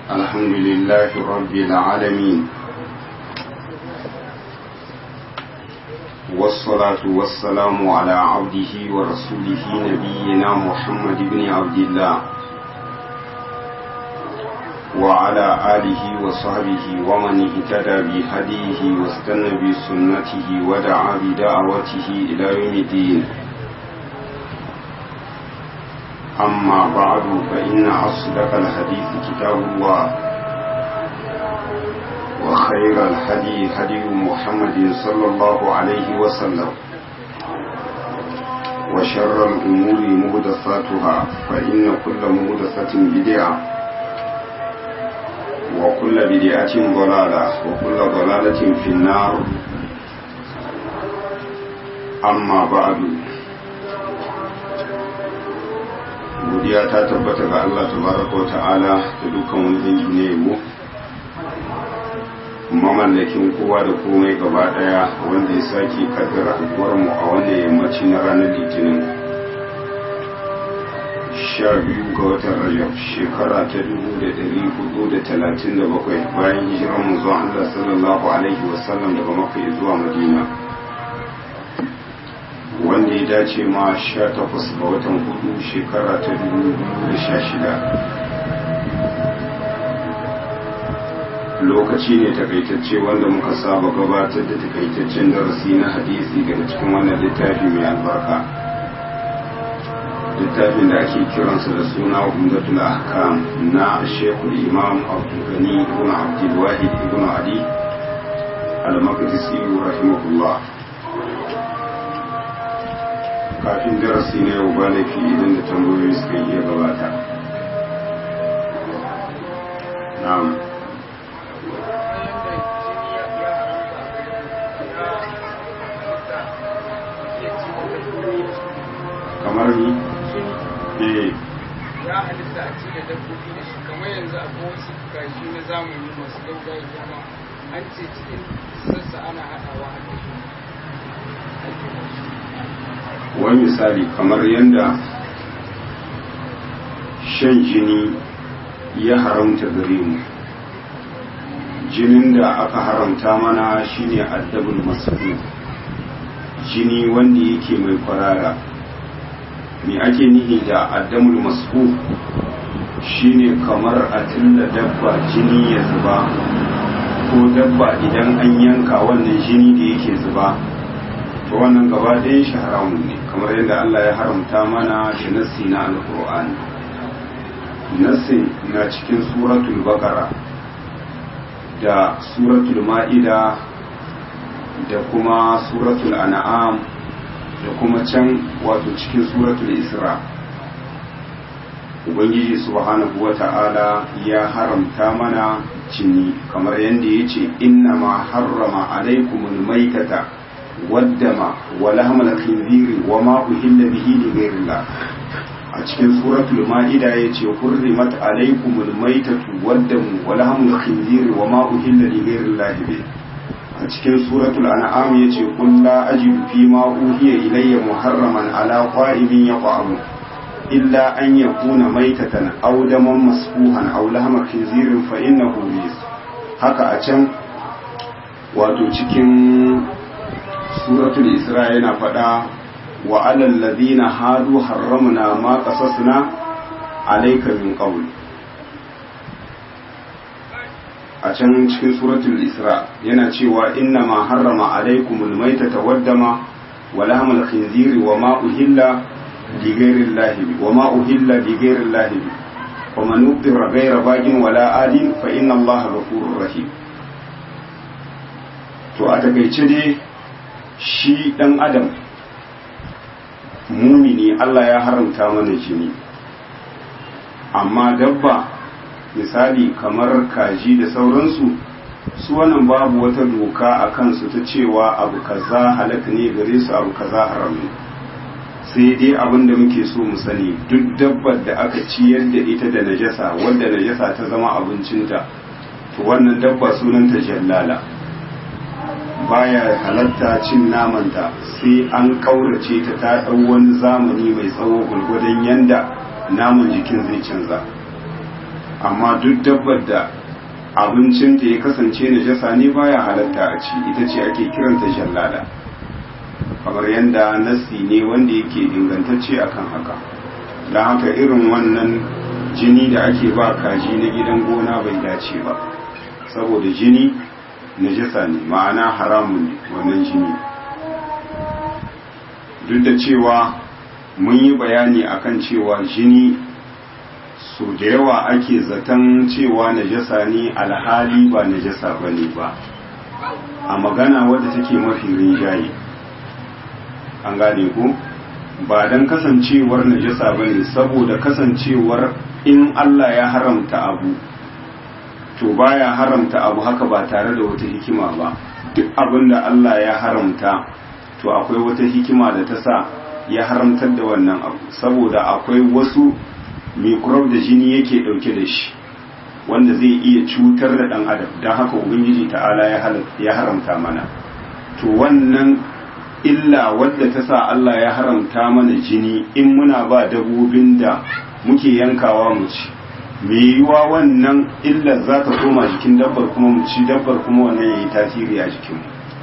الحمد لله رب العالمين والصلاة والسلام على عبده ورسوله نبينا محمد بن عبد الله وعلى آله وصحبه ومن اهتدى بهديه واستنى بسنته ودعا بدعوته إلى يوم الدين أما بعد فإن أصدق الحديث كتاب الله وخير الهدي هدي محمد صلى الله عليه وسلم وشر الأمور مهدثاتها فإن كل مهدثة بدعة وكل بدعة ضلالة وكل ضلالة في النار أما بعد godiya ta tabbata ga Allah tabaraka ta'ala da dukkan wani dangi ne yabo mamallakin kowa da komai gaba daya wanda ya sake kaddara haduwar mu a wannan yammaci na ranar litinin sha biyu ga watan rajab shekara ta dubu da dari hudu da talatin da bakwai bayan hijiran mu zuwa Allah sallallahu alaihi wasallam daga makka zuwa madina wanda ya dace ma sha takwas ga watan hudu shekara ta dubu da sha shida lokaci ne takaitacce wanda muka saba gabatar da takaitaccen darasi na hadisi daga cikin wannan littafi mai albarka littafin da ake kiransa da suna umdatul ahkam na shekul imam abdulgani ibn abdulwahid ibn ali al-maqdisi rahimahullah kafin darasi na yau ba laifi idan da tambayoyi suka iya gabata na'am kamar ni eh ya halitta a ci da dabbobi da shi kamar yanzu akwai wasu kaji na zamani masu gaugawa girma an ce cikin sassa ana haɗawa a wani misali kamar yadda shan jini ya haramta gare mu jinin da aka haramta mana shine addabul masu jini wanda yake mai kwarara me ake nihi da addamul masu shine kamar a tilla dabba jini ya zuba ko dabba idan an yanka wannan jini da yake zuba to wannan gaba ɗayan shi haramun ne kamar yadda Allah ya haramta mana da nassi na alƙur'ani nassi na cikin suratul baqara da suratul ma'ida da kuma suratul an'am da kuma can wato cikin suratul isra ubangiji subhanahu wata'ala ya haramta mana jini kamar yadda ya ce inna ma harrama alaikumul maitata والدم ولحم الخنزير وما أهل به لغير الله a cikin suratul ma'ida ya ce hurrimat alaikumul maitatu waddamu wa lahmul khinziri wa ma uhilla li ghairi llahi bi a cikin suratul an'am ya ce qul la ajidu fi ma uhiya ilayya muharraman ala qa'imin yaqamu illa an yakuna maitatan aw daman masfuhan aw lahma khinzirin fa innahu rijs haka a can wato cikin suratul isra yana faɗa wa alal ladina hadu harramna ma qasasna alayka min qawl a can cikin suratul isra yana cewa inna ma harrama alaykumul maytata waddama wa lahmal khinziri wa ma uhilla li ghayri llahi wa ma uhilla li ghayri llahi wa man uqira ghayra bagin wala adin fa inna allaha ghafurur rahim to a takaice dai shi ɗan adam mumini Allah ya haramta mana jini amma dabba misali kamar kaji da sauransu su wannan babu wata doka a kansu ta cewa abu kaza halaka ne gare su abu kaza haram ne sai dai abin da muke so mu sani duk dabbar da aka ciyar da ita da najasa wadda najasa ta zama abincinta to wannan dabba sunanta jallala baya halatta cin namanta sai an kaurace ta ta ɗau wani zamani mai tsawo gulgudun yanda naman jikin zai canza amma duk dabbar da abincinta ya kasance najasa ne baya halatta a ci ita ce ake kiranta jallada kamar yadda nassi ne wanda yake ingantacce akan haka don haka irin wannan jini da ake ba kaji na gidan gona bai dace ba saboda jini najasa ne ma'ana haramun ne wannan jini duk da cewa mun yi bayani akan cewa jini so da yawa ake zaton cewa najasa ne alhali ba najasa ba ne ba a magana wadda take mafi rinjaye an gane ku ba don kasancewar najasa ba ne saboda kasancewar in Allah ya haramta abu to baya haramta abu haka ba tare da wata hikima ba duk abin da Allah ya haramta to akwai wata hikima da ta sa ya haramtar da wannan abu saboda akwai wasu mikrop da jini yake dauke da shi wanda zai iya cutar da dan adam don haka ubangiji ta'ala ya haramta mana to wannan illa wadda ta sa Allah ya haramta mana jini in muna ba dabbobin da muke yankawa mu ci me yiwa wannan illar za ta koma jikin dabbar kuma mu ci dabbar kuma wannan yayi tasiri a jikinmu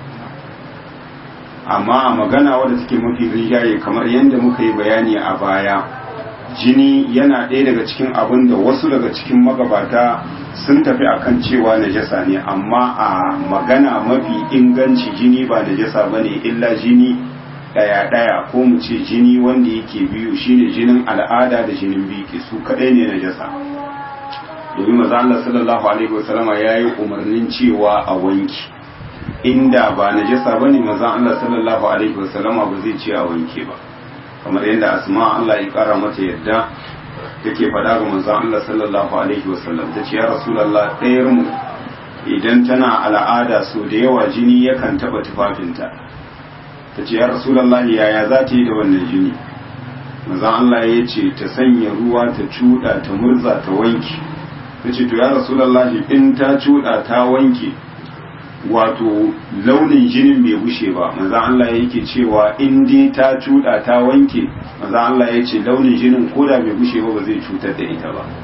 amma a magana wadda take mafi rigaye kamar yadda muka yi bayani a baya jini yana ɗaya daga cikin abin da wasu daga cikin magabata sun tafi akan cewa najasa ne amma a magana mafi inganci jini ba najasa ba ne illa jini ɗaya-ɗaya ko mu ce jini wanda yake biyu shine jinin al'ada da jinin biki su kaɗai ne najasa domin maza Allah sallallahu alaihi wasallama ya yi umarnin cewa a wanki inda ba najasa ba ne maza Allah sallallahu alaihi wasallama ba zai ce a wanke ba kamar yadda asma Allah ya kara mata yadda take faɗa ga manzon Allah sallallahu alaihi wasallam ta ce ya rasulullah ɗayar mu idan tana al'ada so da yawa jini yakan taɓa tufafinta ta ce ya rasulullah yaya za ta yi da wannan jini manzon Allah ya ce ta sanya ruwa ta cuɗa ta murza ta wanke ta ce to ya rasulullah in ta cuɗa ta wanke wato launin jinin bai bushe ba maza Allah yake cewa in dai ta cuda ta wanke maza Allah ya ce launin jinin koda bai bushe ba ba zai cutar da ita ba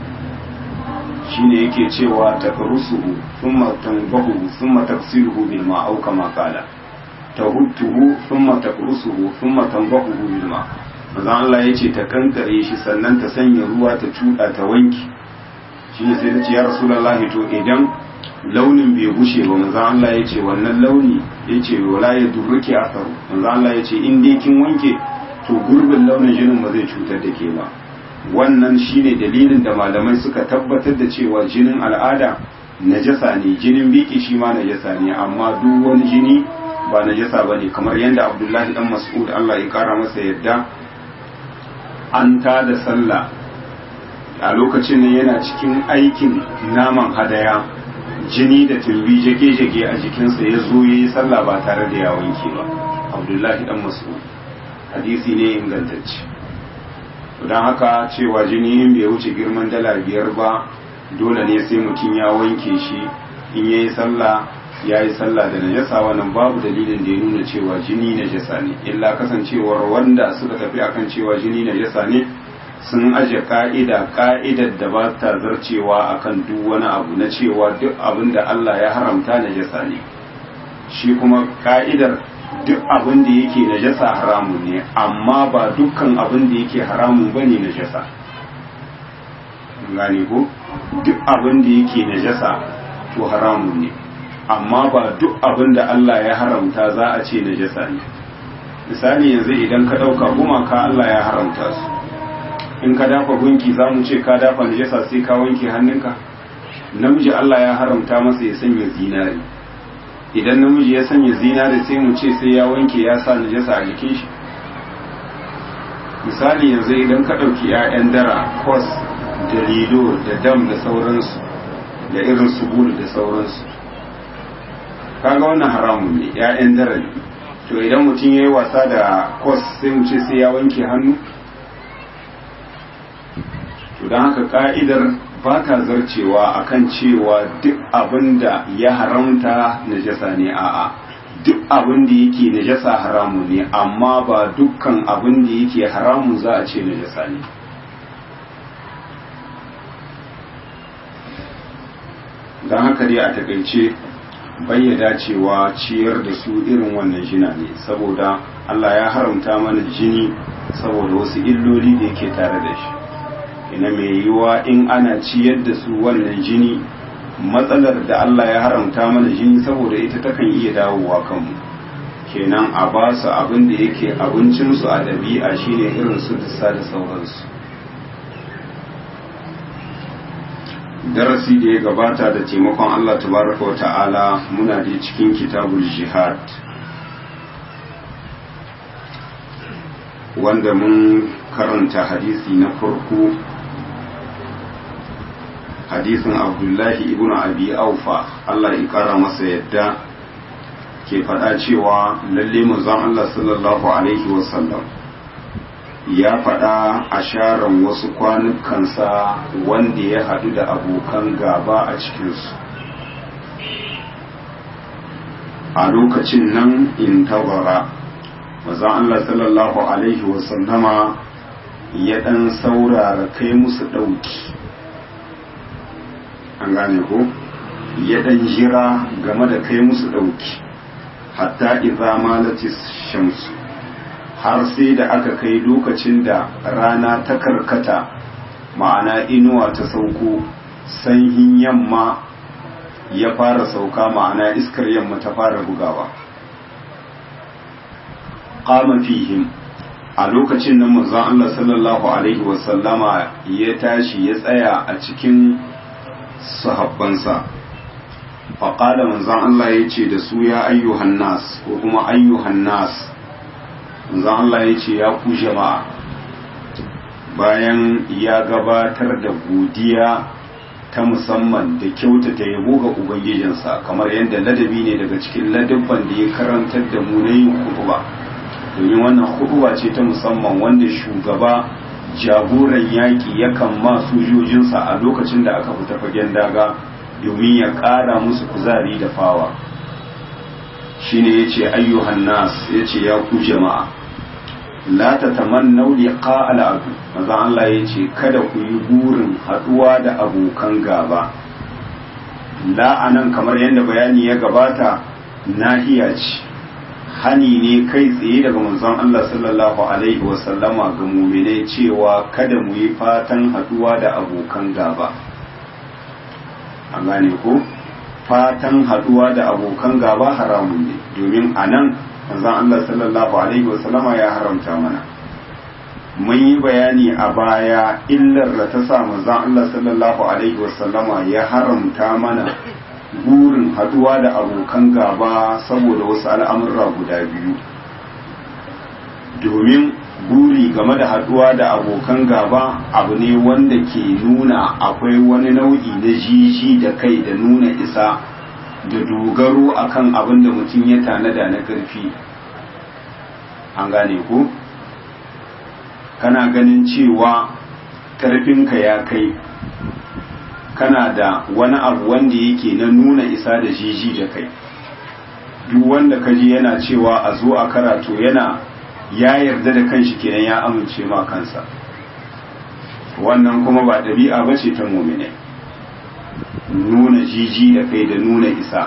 shine yake cewa takrusuhu thumma tanbahu thumma tafsiruhu bil ma au kama qala tahuttuhu thumma takrusuhu thumma tanbahu bil ma maza Allah ya ce ta kankare shi sannan ta sanya ruwa ta cuda ta wanke shine sai ta ce ya rasulullahi to idan launin bai gushe ba manzo Allah ya ce wannan launi ya ce wala ya durruki asaru manzo Allah ya ce in dai kin wanke to gurbin launin jinin ba zai cutar da ke ba wannan shine dalilin da malamai suka tabbatar da cewa jinin al'ada najasa ne jinin biki shi ma najasa ne amma duk wani jini ba najasa bane kamar yadda Abdullahi dan Mas'ud Allah ya kara masa yadda an ta da sallah a lokacin ne yana cikin aikin naman hadaya jini da tumbi jage-jage a jikinsa ya zo ya yi sallah ba tare da ya wanke ba abdullahi dan masu hadisi ne ingantacce don haka cewa jini in bai wuce girman dala biyar ba dole ne sai mutum ya wanke shi in ya yi sallah ya yi sallah da najasa wannan babu dalilin da ya nuna cewa jini najasa ne illa kasancewar wanda suka tafi akan cewa jini najasa ne sun aje ka'ida ka'idar da ba ta zarcewa akan duk wani abu na cewa duk abin da Allah ya haramta najasa ne shi kuma ka'idar duk abin da yake najasa haramun ne amma ba dukkan abin da yake haramun bane najasa gane ko duk abin da yake najasa to haramun ne amma ba duk abin da Allah ya haramta za a ce najasa ne misali yanzu idan ka ɗauka gumaka Allah ya haramta su in ka dafa gunki za mu ce ka dafa najasa sai ka wanke hannunka namiji Allah ya haramta masa ya sanya zinari idan namiji ya sanya zinari sai mu ce sai ya wanke ya sa najasa a jikin shi misali yanzu idan ka ɗauki 'ya'yan dara kos da lido da dam da sauransu da irin su bulu da sauransu kaga wannan haramun ne 'ya'yan dara ne to idan mutum ya yi wasa da kos sai mu ce sai ya wanke hannu to don haka ka'idar ba ta zarcewa akan cewa duk abin da ya haramta najasa ne a'a duk abin da yake najasa haramun ne amma ba dukkan abin da yake haramun za a ce najasa ne don haka dai a takaice bayyada cewa ciyar da su irin wannan jina ne saboda Allah ya haramta mana jini saboda wasu illoli da yake tare da shi ina mai yiwuwa in ana ciyar da su wannan jini matsalar da Allah ya haramta mana jini saboda ita takan iya dawowa kanmu kenan a ba su abin da yake abincinsu a ɗabi'a shine irin su dusa da sauransu darasi da ya gabata da taimakon Allah tabaraka wa ta'ala muna da cikin kitabul jihad wanda mun karanta hadisi na farko hadisin abdullahi ibn abi aufa Allah ya kara masa yadda ke faɗa cewa lalle manzon Allah sallallahu alaihi wasallam ya faɗa a sharan wasu kwanukansa wanda ya haɗu da abokan gaba a cikinsu a lokacin nan in tabara manzon Allah sallallahu alaihi wasallama ya ɗan saurara kai musu ɗauki an gane ko ya ɗan jira game da kai musu ɗauki hatta idza malatis shamsu har sai da aka kai lokacin da rana ta karkata ma'ana inuwa ta sauko sanyin yamma ya fara sauka ma'ana iskar yamma ta fara bugawa qama fihim a lokacin nan manzon Allah sallallahu alaihi wasallama ya tashi ya tsaya a cikin sahabbansa faƙada manzon Allah ya ce da su ya ayyuhan nas ko kuma ayyuhan nas manzon Allah ya ce ya ku jama'a bayan ya gabatar da godiya ta musamman da kyautata yabo ga ubangijinsa kamar yadda ladabi ne daga cikin ladabban da ya karantar da mu na yin hutuba domin wannan hutuba ce ta musamman wanda shugaba jagoran yaƙi yakan ma sojojinsa a lokacin da aka fita fagen daga domin ya ƙara musu kuzari da fawa shine ya ce ayyuhan nas ya ce ya ku jama'a la ta tamannau liqa al'adu maza Allah ya ce kada ku yi burin haɗuwa da abokan gaba la anan kamar yadda bayani ya gabata nahiya ce hani ne kai tsaye daga manzon Allah sallallahu alaihi wasallama ga muminai cewa kada mu yi fatan haɗuwa da abokan gaba an gane ko fatan haɗuwa da abokan gaba haramun ne domin a nan manzon Allah sallallahu alaihi wasallama ya haramta mana mun yi bayani a baya illar da ta sa manzon Allah sallallahu alaihi wasallama ya haramta mana burin haduwa da abokan gaba saboda wasu al'amurra guda biyu domin buri game da haduwa da abokan gaba abu ne wanda ke nuna akwai wani nau'i na jiji da kai da nuna isa da dogaro akan abin da mutum ya tanada na ƙarfi an gane ku kana ganin cewa ƙarfinka ya kai kana da wani abu wanda yake na nuna isa da jiji da kai duk wanda kaji yana cewa a zo a karatu yana ya yarda da kanshi kenan ya amince ma kansa wannan kuma ba ɗabi'a ba ce ta mumine nuna jiji da kai da nuna isa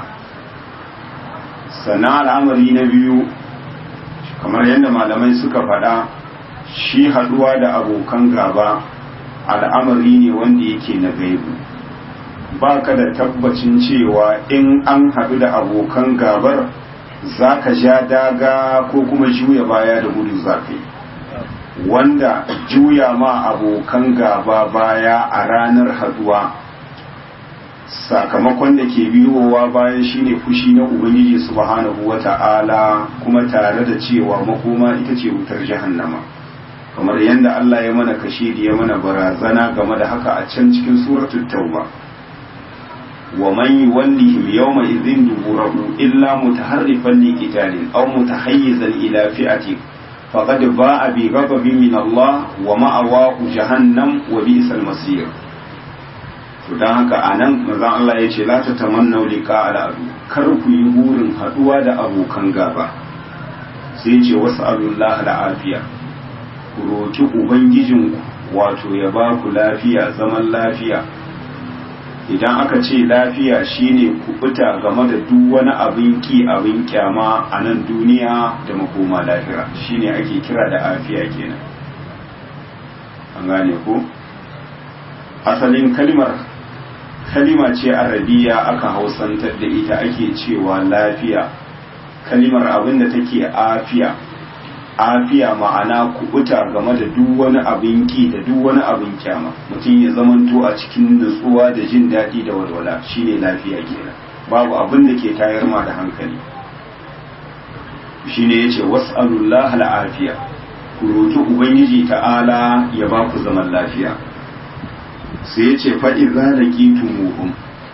sana al'amari na biyu kamar yadda malamai suka faɗa shi haɗuwa da abokan gaba al'amari ne wanda yake na gaibu ba ka da tabbacin cewa in an haɗu da abokan gabar za ka ja daga ko kuma juya baya da gudu za ka yi wanda juya ma abokan gaba baya a ranar haɗuwa sakamakon da ke biyowa bayan shine fushi na ubangiji subhanahu wata'ala kuma tare da cewa makoma ita ce wutar jahannama kamar yadda Allah ya mana kashe da ya mana barazana game da haka a can cikin suratul tauba ومن يولهم يومئذ دبره إلا متحرفا لقتال أو متحيزا إلى فئة فقد باء بغضب من الله ومأواه جهنم وبئس المصير don haka a nan mazan Allah ya ce la ta tamannau liqa al'adu kar ku yi burin haduwa da abokan gaba sai ce wasu alullah afiya ku roki ubangijinku wato ya ba ku lafiya zaman lafiya idan aka ce lafiya shine kubuta game da duk wani abin ki abin kyama a nan duniya da makoma lahira shine ake kira da afiya kenan an gane ko asalin kalmar kalima ce arabiya aka hausantar da ita ake cewa lafiya kalimar abin da take afiya afiya ma'ana kubuta game da duk wani abin ki da duk wani abin kyama mutum ya zamanto a cikin nutsuwa da jin daɗi da walwala shine lafiya kenan babu abin da ke tayar ma da hankali shine yace was'alullah al'afiya ku roki ubangiji ta'ala ya ba ku zaman lafiya sai yace fa idza laqitumuhum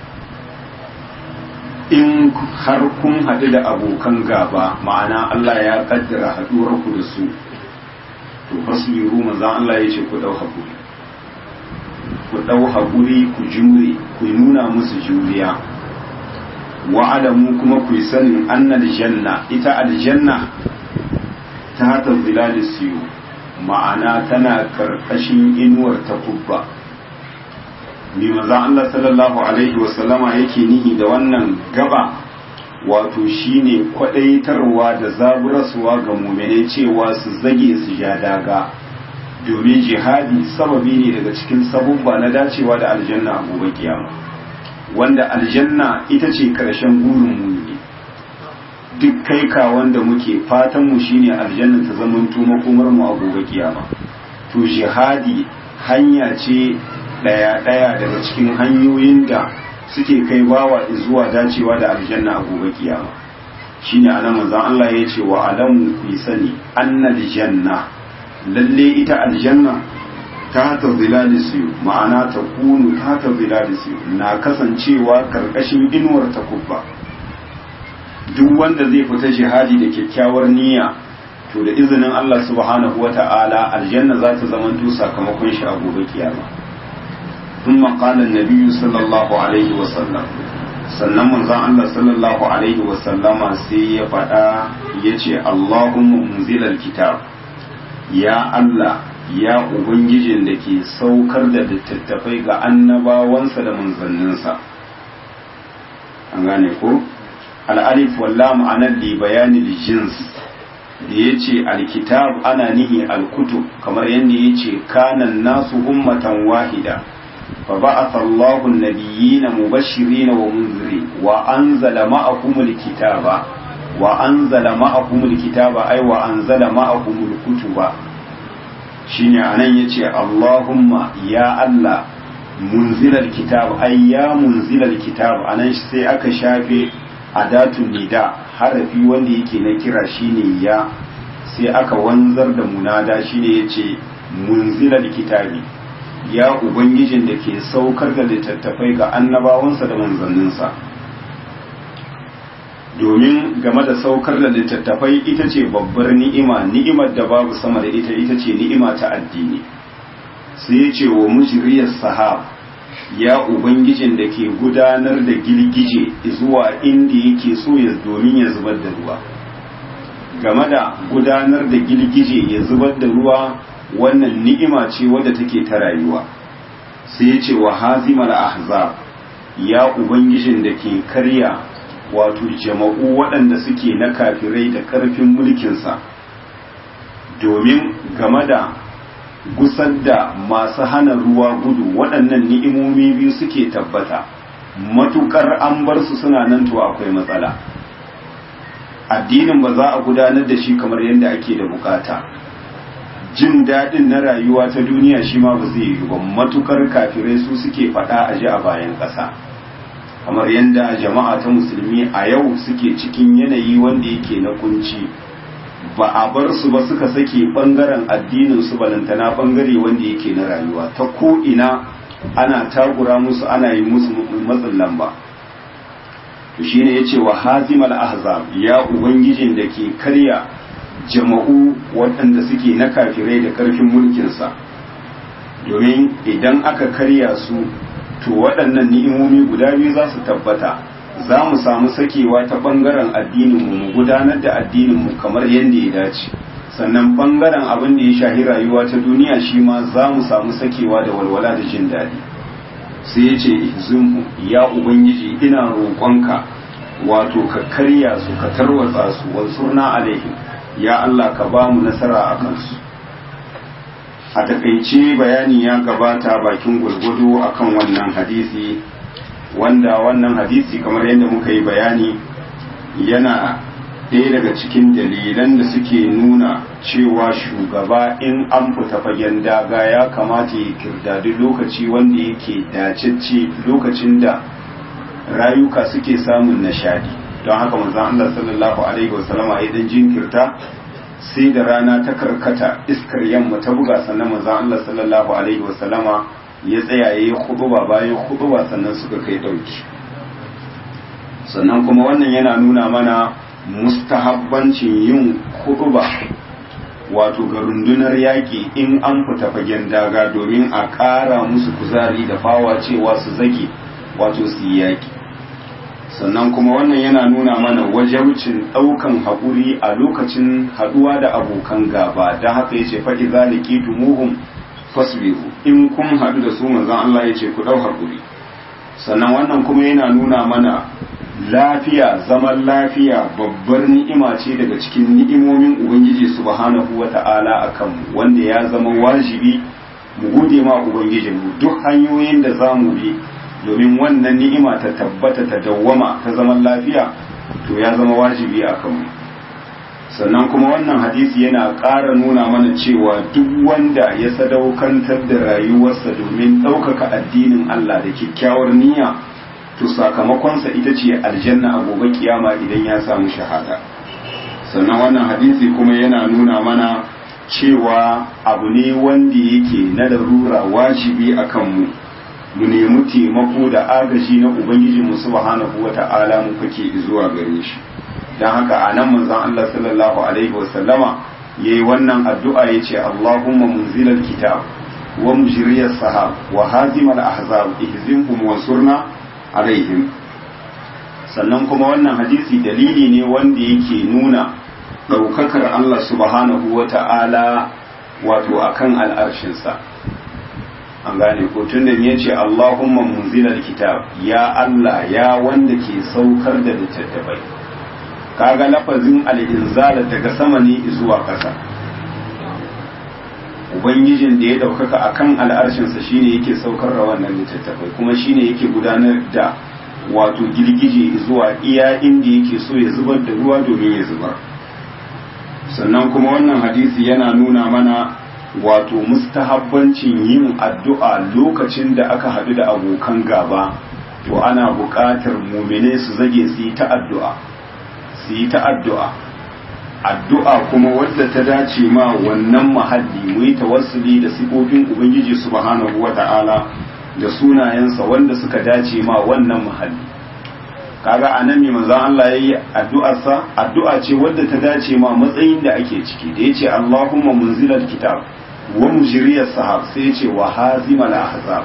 in har kun haɗu da abokan gaba ma'ana Allah ya kaddara haɗuwar ku da su to fasbiru manzon Allah ya ce ku ɗau haƙuri ku ɗau haƙuri ku jure ku nuna musu juriya wa alamu kuma ku yi sanin annal janna ita aljanna ta hata zilalis siyo ma'ana tana karkashin inuwar ta kubba bi maza Allah sallallahu alaihi wasallama yake nihi da wannan gaba wato shine kwadaitarwa da zaburarsuwa ga muminai cewa su zage su ja daga domin jihadi sababi ne daga cikin sabubba na dacewa da aljanna a gobe kiyama wanda aljanna ita ce karshen gurin mumini duk kai ka wanda muke fatan mu shine aljanna ta zamanto makomar mu a gobe kiyama to jihadi hanya ce daya-daya daga cikin hanyoyin da suke kai bawa zuwa dacewa da aljanna a gobe kiyama shine anan manzon Allah ya ce wa alamu ku sani annal janna lalle ita aljanna ta ta zilalisi ma'ana ta kunu ta ta zilalisi na kasancewa karkashin inuwar ta kubba duk wanda zai fita jihadi da kyakkyawar niyya to da izinin Allah subhanahu wata'ala aljanna za ta zamanto sakamakon shi a gobe kiyama ثم قال النبي صلى الله عليه وسلم sannan manzon Allah sallallahu alaihi wasallama sai ya faɗa ya ce Allahumma munzilal kitab ya Allah ya Ubangijin da ke saukar da littattafai ga annabawansa da manzanninsa an gane ko al'alif wallam anan li bayanin jins da ya ce alkitab ana nihi alkutub kamar yadda ya ce kanan nasu ummatan wahida فبعث الله النبيين مبشرين ومنذرين وأنزل معهم الكتاب وأنزل معهم الكتاب أي وأنزل معهم الكتب شيني أنا يتي اللهم يا الله منزل الكتاب أي يا منزل الكتاب أنا سي أكا شافي أداة النداء حرفي wanda yake na kira shine ya sai aka wanzar da munada shine yace munzilal kitabi ya Ubangijin da ke saukar da littattafai ga annabawansa da manzanninsa domin game da saukar da littattafai ita ce babbar ni'ima ni'imar da babu sama da ita ita ce ni'ima ta addini sai ya ce wa mujriyar sahab ya Ubangijin da ke gudanar da girgije zuwa inda yake so ya domin ya zubar da ruwa game da gudanar da girgije ya zubar da ruwa wannan ni'ima ce wadda take ta rayuwa sai ya ce wa hazimar ahzab ya ubangijin da ke karya wato jama'u waɗanda suke na kafirai da ƙarfin mulkinsa domin game da gusar da masu hana ruwa gudu waɗannan ni'imomi biyu suke tabbata matukar an bar su suna nan to akwai matsala addinin ba za a gudanar da shi kamar yadda ake da bukata jin daɗin na rayuwa ta duniya shi ma ba zai yi ba matukar kafirai su suke faɗa a ji a bayan ƙasa kamar yadda jama'a ta musulmi a yau suke cikin yanayi wanda yake na kunci ba a bar su ba suka sake ɓangaren addinin su balantana ɓangare wanda yake na rayuwa ta ko ina ana takura musu ana yi musu matsin lamba to shine yace wa hazimal ahzab ya ubangijin da ke karya jama'u waɗanda suke na kafirai da ƙarfin mulkinsa domin idan aka karya su to waɗannan ni'imomi guda biyu za su tabbata za mu samu sakewa ta ɓangaren addininmu mu gudanar da addininmu kamar yadda ya dace sannan ɓangaren abin da ya shahi rayuwa ta duniya shi ma za mu samu sakewa da walwala da jin daɗi sai ya ce ihzimhu ya ubangiji ina roƙonka wato ka karya su ka tarwatsa su wansurna alaihim ya Allah ka ba mu nasara a kansu a takaice bayani ya gabata bakin gurgudu akan wannan hadisi wanda wannan hadisi kamar yadda muka yi bayani yana ɗaya daga cikin dalilan da suke nuna cewa shugaba in an fita fagen daga ya kamata ya kirdadi lokaci wanda yake dacecce lokacin da rayuka suke samun nishadi don haka manzon Allah sallallahu alaihi wasallama ya dan jinkirta sai da rana ta karkata iskar yamma ta buga sannan manzon Allah sallallahu alaihi wasallama ya tsaya yayi khutuba bayan khutuba sannan suka kai dauki sannan kuma wannan yana nuna mana mustahabbancin yin khutuba wato ga rundunar yaƙi in an fita fagen daga domin a ƙara musu kuzari da fawa cewa su zage wato su yi yaƙi sannan kuma wannan yana nuna mana wajabcin ɗaukan haƙuri a lokacin haɗuwa da abokan gaba don haka ya ce faɗi zaliki tumuhum fasbiru in kun haɗu da su manzon Allah ya ce ku ɗau haƙuri sannan wannan kuma yana nuna mana lafiya zaman lafiya babbar ni'ima ce daga cikin ni'imomin ubangiji subhanahu wata'ala akan mu wanda ya zama wajibi mu gode ma ubangijinmu duk hanyoyin da za mu bi domin wannan ni'ima ta tabbata ta dawwama ta zaman lafiya to ya zama wajibi a kanmu sannan kuma wannan hadisi yana ƙara nuna mana cewa duk wanda ya sadaukantar da rayuwarsa domin ɗaukaka addinin Allah da kyakkyawar niyya to sakamakonsa ita ce aljanna a gobe kiyama idan ya samu shahada sannan wannan hadisi kuma yana nuna mana cewa abu ne wanda yake na larura wajibi a kanmu mu nemi taimako da agaji na ubangiji mu subhanahu wata'ala mu kake zuwa gare shi dan haka anan manzon Allah sallallahu alaihi wasallama yayi wannan addu'a yace Allahumma munzilal kitab wa mujriyas sahab wa hazimal ahzab ihzimhum wansurna alaihim sannan kuma wannan hadisi dalili ne wanda yake nuna ɗaukakar Allah subhanahu wata'ala wato akan al'arshinsa an gane ko tun da ya ce Allahumma munzilal kitab ya Allah ya wanda ke saukar da littattafai kaga lafazin al-inzala daga sama ne zuwa ƙasa ubangijin da ya daukaka akan al'arshinsa shine yake saukar da wannan littattafai kuma shine yake gudanar da wato girgije zuwa iya inda yake so ya zubar da ruwa domin ya zubar sannan kuma wannan hadisi yana nuna mana wato mustahabbancin yin addu'a lokacin da aka haɗu da abokan gaba to ana buƙatar mumine su zage su yi ta addu'a su yi ta addu'a addu'a kuma wadda ta dace ma wannan mahalli mu yi tawassuli da sifofin ubangiji subhanahu wata'ala da sunayensa wanda suka dace ma wannan mahalli kaga anan ne manzon Allah yayi addu'arsa addu'a ce wadda ta dace ma matsayin da ake ciki da yace Allahumma munzilal kitab wa mujriyas sahab sai yace wa hazimal ahzab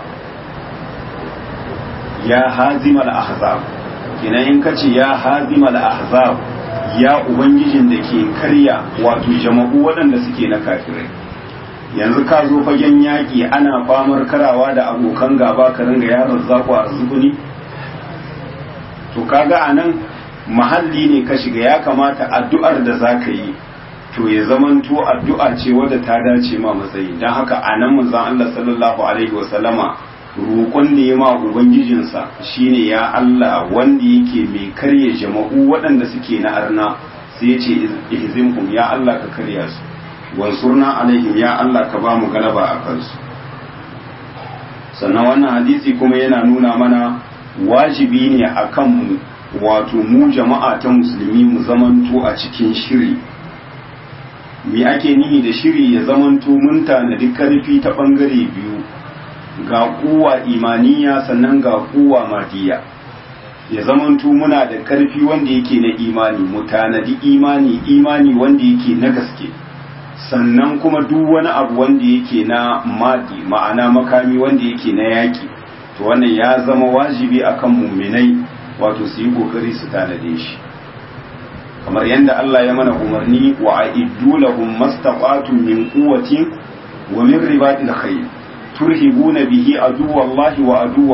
ya hazimal ahzab kina in kace ya hazimal ahzab ya ubangijin da ke karya wato jama'u waɗanda suke na kafirai yanzu ka zo fagen yaƙi ana famar karawa da abokan gaba ka ringa yaron zaku a zubuni to kaga a nan mahalli ne ka shiga ya kamata addu'ar da za ka yi to ya zamanto addu'a ce wadda ta dace ma matsayi don haka a nan manzan Allah sallallahu alaihi wasallama roƙon nema ubangijinsa shine ya Allah wanda yake mai karya jama'u waɗanda suke na arna sai ya ce ihzimhum ya Allah ka karya su wansurna alaihim ya Allah ka ba mu galaba a kansu sannan wannan hadisi kuma yana nuna mana wajibi ne a kanmu wato mu jama'a ta musulmi mu zamanto a cikin shiri me ake nihi da shiri ya zamanto mun tanadi karfi ta ɓangare biyu ga kuwa imaniya sannan ga kuwa madiya ya zamanto muna da karfi wanda yake na imani mu tanadi imani imani wanda yake na gaske sannan kuma duk wani abu wanda yake na madi ma'ana makami wanda yake na yaki to wannan ya zama wajibi akan muminai wato su yi kokari su tanade shi kamar yadda Allah ya mana umarni wa a'iddu lahum mastaqatun min quwwatin wa min ribatil khayr turhibuna bihi aduwallahi wa aduwakum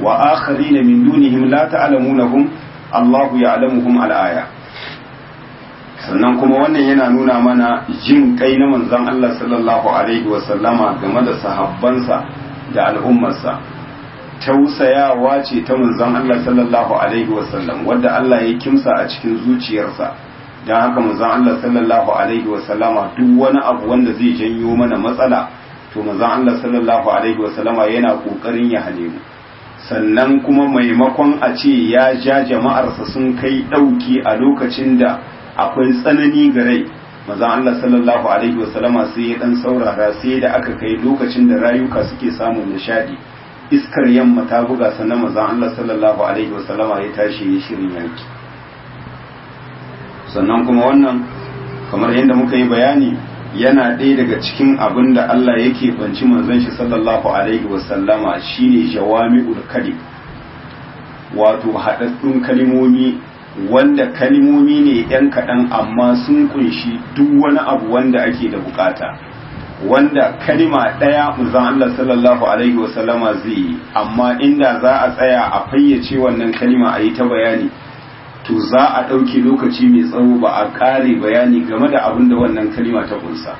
wa akharina min dunihim la ta'lamunahum Allahu ya'lamuhum al-aya sannan kuma wannan yana nuna mana jin kai na manzon Allah sallallahu alaihi wa sallama game da sahabbansa da al'ummarsa tausayawa ce ta manzon Allah sallallahu alaihi wa sallam wanda Allah ya kimsa a cikin zuciyarsa don haka manzon Allah sallallahu alaihi wa sallama duk wani abu wanda zai janyo mana matsala to manzon Allah sallallahu alaihi wa sallama yana kokarin ya hale mu sannan kuma maimakon a ce ya ja jama'arsa sun kai dauki a lokacin da akwai tsanani ga rai manzon Allah sallallahu alaihi wa sallama sai ya dan saurara sai da aka kai lokacin da rayuka suke samun nishadi iskar yamma ta buga sannan manzon Allah sallallahu alaihi wa sallama ya tashi ya shirin yaki sannan kuma wannan kamar yadda muka yi bayani yana ɗaya daga cikin abin da Allah yake banci manzon shi sallallahu alaihi wasallama shine jawami'ul kalim wato haɗaɗɗun kalimomi wanda kalimomi ne ɗan kaɗan amma sun kunshi duk wani abu wanda ake da bukata wanda kalima ɗaya manzon Allah sallallahu alaihi wasallama zai yi amma inda za a tsaya a fayyace wannan kalima a yi ta bayani to za a ɗauke lokaci mai tsawo ba a ƙare bayani game da abin da wannan kalima ta kunsa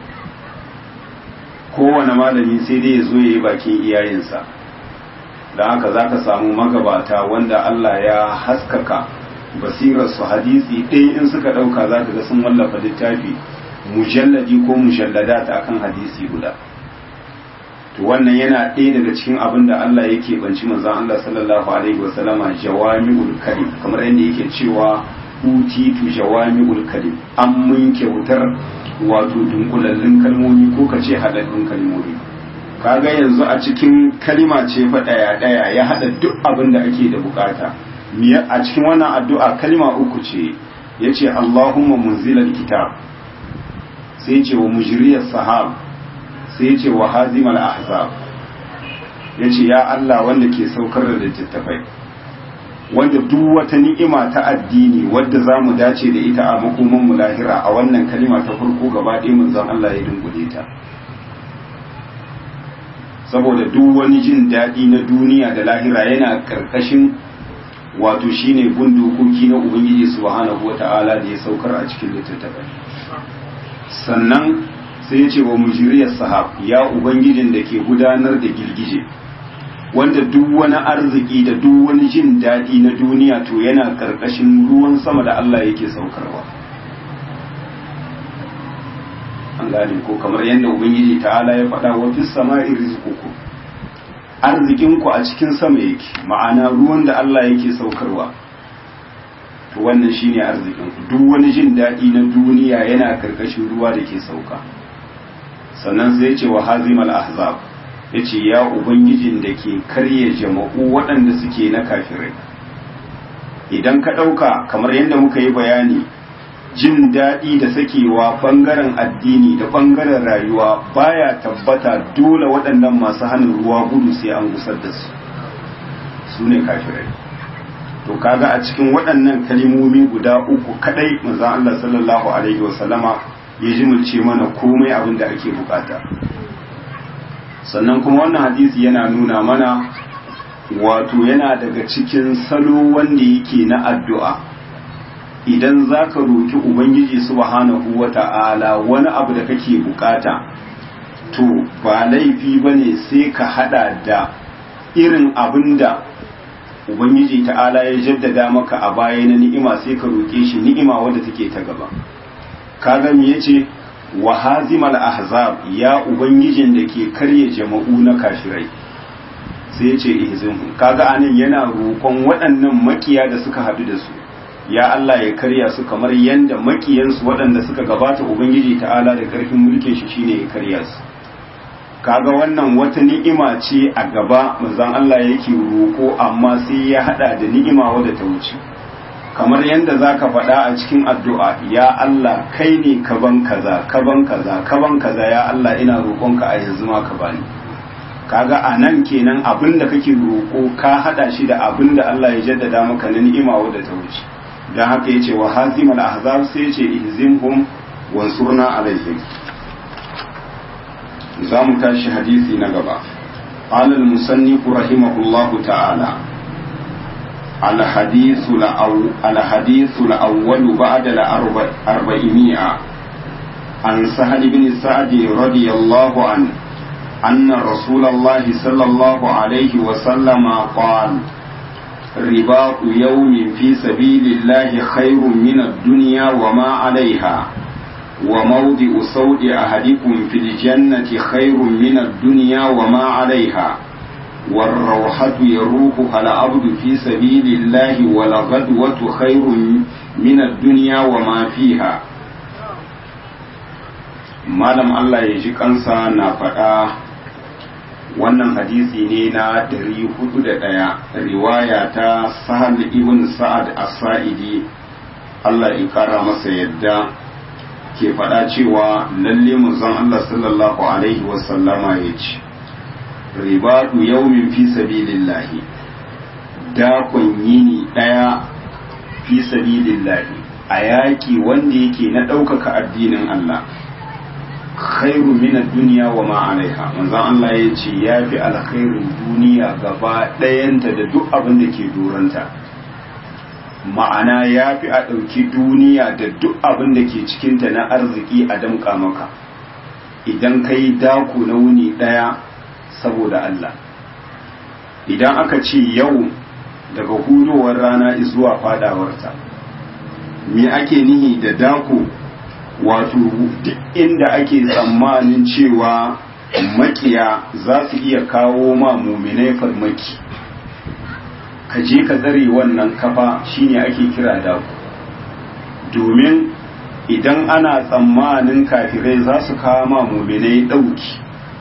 kowane malami sai dai ya zo ya yi bakin iyayensa da haka za ka samu magabata wanda Allah ya haskaka basirarsu hadisi ɗaya in suka ɗauka za ka ga sun wallafa littafi mujalladi ko mujalladat akan hadisi guda to wannan yana ɗaya daga cikin abin da Allah yake banci manzon Allah sallallahu alaihi wasallama jawami'ul kalim kamar yadda yake cewa utitu jawami'ul kalim an mun kyautar wato dunkulallun kalmomi ko ka ce haɗaɗɗun kalmomi kaga yanzu a cikin kalima ce fa ɗaya ɗaya ya haɗa duk abin da ake da bukata a cikin wannan addu'a kalima uku ce yace Allahumma munzilal kitab sai ce wa mujriyas sahab sai ce wa hazimal ahzab ya ce ya Allah wanda ke saukar da littattafai wanda duk wata ni'ima ta addini wadda za mu dace da ita a makoman mu lahira a wannan kalima ta farko gaba ɗaya manzon Allah ya dungule ta saboda duk wani jin daɗi na duniya da lahira yana ƙarƙashin wato shine gun dokoki na ubangiji subhanahu wata'ala da ya saukar a cikin littattafai sannan sai ya ce wa mujiriyar sahab ya ubangijin da ke gudanar da girgije wanda duk wani arziki da duk wani jin daɗi na duniya to yana ƙarƙashin ruwan sama da Allah yake saukarwa an gane ko kamar yadda ubangiji ta'ala ya faɗa wa fis sama'i rizquku arzikinku a cikin sama yake ma'ana ruwan da Allah yake saukarwa to wannan shine arzikin duk wani jin daɗi na duniya yana karkashin ruwa da ke sauka sannan sai ce wa hazimal ahzab yace ya ubangijin da ke karya jama'u waɗanda suke na kafirai idan ka ɗauka kamar yadda muka yi bayani jin daɗi da sakewa ɓangaren addini da ɓangaren rayuwa baya tabbata dole waɗannan masu hannun ruwa gudu sai an gusar da su su ne kafirai to kaga a cikin waɗannan kalimomi guda uku kadai manzon Allah sallallahu alaihi wasallama ya jimulce mana komai abin da ake bukata sannan kuma wannan hadisi yana nuna mana wato yana daga cikin salo wanda yake na addu'a idan za ka roki ubangiji subhanahu wa ta'ala wani abu da kake bukata to ba laifi ba ne sai ka hada da irin abin da ubangiji ta'ala ya jaddada maka a baya na ni'ima sai ka roƙe shi ni'ima wadda take ta gaba kaga me yace wa hazimal ahzab ya ubangijin da ke karye jama'u na kashirai sai yace ihzimhum kaga anan yana roƙon waɗannan makiya da suka haɗu da su ya Allah ya karya su kamar yanda makiyansu waɗanda suka gabata ubangiji ta'ala da ƙarfin mulkin shi shine ya karya su kaga wannan wata ni'ima ce a gaba manzon Allah yake roko amma sai ya hada da ni'ima wadda ta wuce kamar yadda zaka faɗa a cikin addu'a ya Allah kai ne ka ban kaza ka ban kaza ka ban kaza ya Allah ina roƙonka a yanzu ma ka bani kaga a nan kenan abin da kake roko ka hada shi da abin da Allah ya jaddada maka na ni'ima wadda ta wuce dan haka yace wa hazimal ahzab sai yace ihzimhum wansurna alaihim za mu tashi hadisi na gaba قال المصنف رحمه الله تعالى الحديث الأول, الحديث الأول بعد الأربعمائة عن سهل بن سعد رضي الله عنه أن رسول الله صلى الله عليه وسلم قال رباط يوم في سبيل الله خير من الدنيا وما عليها وموضع سود أحدكم في الجنة خير من الدنيا وما عليها والروحة يروحها العبد في سبيل الله والغدوة خير من الدنيا وما فيها malam Allah ya ji kansa na faɗa wannan hadisi ne na 401 riwaya ta sahal ibn sa'ad as-sa'idi Allah ya kara masa yadda ke faɗa cewa lalle manzon Allah sallallahu alaihi wasallama ya ce ribatu yaumin fi sabilillahi dakon yini ɗaya fi sabilillahi a yaƙi wanda yake na ɗaukaka addinin Allah khairu min duniya wa ma alaiha manzon Allah ya ce ya fi alkhairin duniya gaba ɗayanta da duk abin da ke duranta ma'ana ya fi a ɗauki duniya da duk abin da ke cikinta na arziki a damƙa maka idan ka yi daku na wuni ɗaya saboda Allah idan aka ce yau daga hudowar rana zuwa fadawarta me ake nihi da daku wato duk inda ake tsammanin cewa makiya za su iya kawo ma muminai farmaki ka je ka tsare wannan kafa shine ake kira daku domin idan ana tsammanin kafirai za su kawo ma muminai ɗauki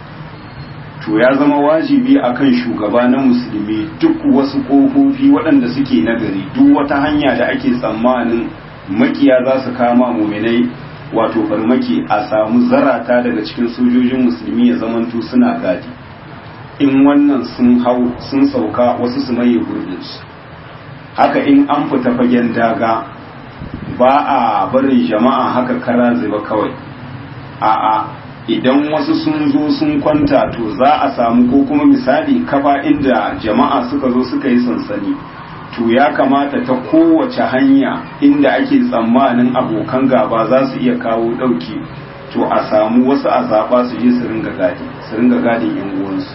to ya zama wajibi akan shugaba na musulmi duk wasu ƙofofi waɗanda suke nagari duk wata hanya da ake tsammanin makiya za su kama muminai wato farmaki a samu zarata daga cikin sojojin musulmi ya zamanto suna gadi in wannan sun hau sun sauka wasu su maye gurbinsu haka in an fita fagen daga ba a barin jama'a haka kara zuba kawai a'a idan wasu sun zo sun kwanta to za a samu ko kuma misali kafa inda jama'a suka zo suka yi sansani to ya kamata ta kowace hanya inda ake tsammanin abokan gaba za su iya kawo ɗauki to a samu wasu a zaɓa su je su ringa gadi su ringa gadin yan uwansu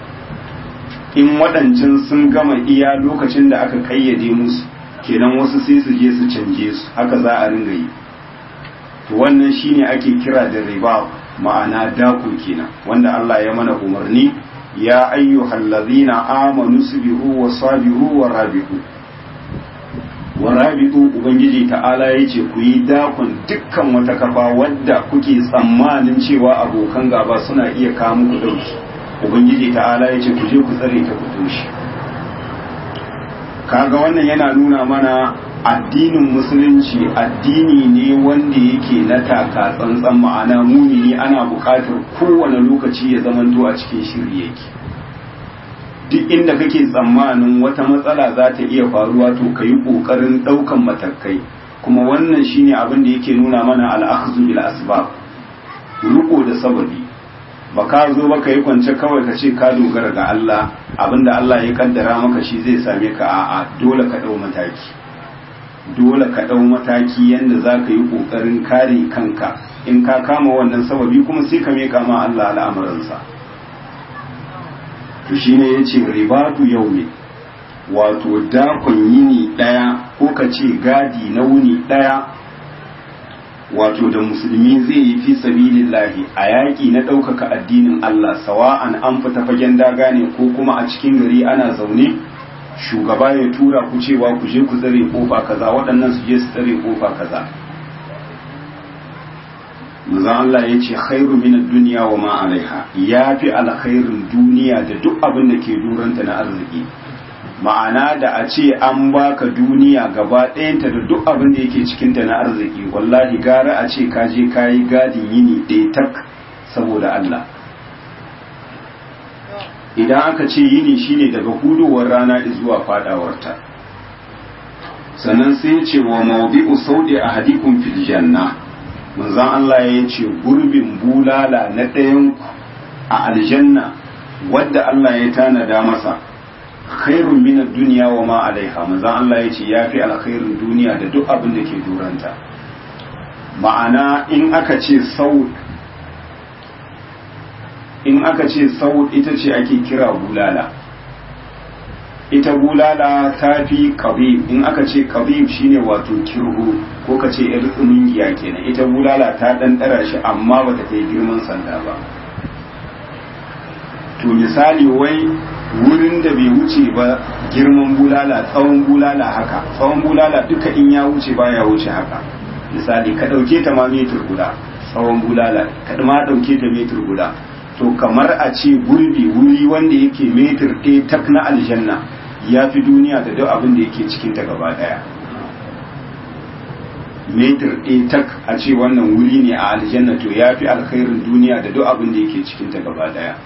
in waɗancan sun gama iya lokacin da aka kayyade musu kenan wasu sai su je su canje su haka za a ringa yi to wannan shine ake kira da riba ma'ana dako kenan wanda Allah ya mana umarni ya ayyuhal ladhina amanu subiru wa sabiru wa rabitu wa rabitu ubangiji ta'ala yace ku yi dakon dukkan wata kafa wadda kuke tsammanin cewa abokan gaba suna iya kawo muku dauki ubangiji ta'ala yace ku je ku tsare ta ku toshi kaga wannan yana nuna mana addinin musulunci addini ne wanda yake na taka tsantsan ma'ana mumini ana buƙatar kowane lokaci ya zamanto a cikin shiri yake duk inda kake tsammanin wata matsala za ta iya faruwa to ka yi ƙoƙarin ɗaukan matakai kuma wannan shine abin da yake nuna mana al'akhzu bil asbab riko da sababi ba ka zo ba ka yi kwance kawai ka ce ka dogara ga Allah abinda Allah ya kaddara maka shi zai same ka a'a dole ka ɗau mataki dole ka ɗau mataki yadda za ka yi ƙoƙarin kare kanka in ka kama wannan sababi kuma sai ka miƙa ma Allah al'amuransa to shi ne ya ce ribatu yau ne wato dakon yini ɗaya ko ka ce gadi na wuni ɗaya wato da musulmi zai yi fi sabilillahi a yaƙi na ɗaukaka addinin Allah sawa'an an fita fagen daga ne ko kuma a cikin gari ana zaune shugaba ya tura ku cewa ku je ku tsare kofa kaza waɗannan su je su tsare kofa kaza manzo Allah ya ce khairu min ad-dunya wa ma alaiha yafi alkhairin duniya da duk abin da ke duranta na arziki ma'ana da a ce an baka duniya gaba ɗayanta da duk abin da yake cikinta na arziki wallahi gara a ce ka je kayi gadin yini ɗaya tak saboda Allah idan aka ce yini shine daga hudowar rana zuwa fadawarta sannan sai ya ce wa mawdi'u saudi ahadikum fil janna manzon Allah ya ce gurbin bulala na ɗayan a aljanna wadda Allah ya tanada masa khairun min ad-dunya wa ma alaiha manzo Allah yace yafi alkhairin duniya da duk abin da ke duranta ma'ana in aka ce saud in aka ce saud ita ce ake kira bulala ita bulala ta fi qabib in aka ce qabib shine wato kirhu ko ka ce yar tsumungiya kenan ita bulala ta dan dara shi amma bata kai girman sanda ba to misali wai wurin da bai wuce ba girman bulala tsawon bulala haka tsawon bulala duka in ya wuce baya wuce haka misali ka ɗauke ta ma metur guda tsawon bulala ka ma ɗauke ta metur guda to kamar a ce gurbi wuri wanda yake metur ɗaya tak na aljanna ya fi duniya da duk abin da yake cikin ta gaba ɗaya metir ɗaya tak a ce wannan wuri ne a aljanna to ya fi alkhairin duniya da duk abin da yake cikin ta gaba ɗaya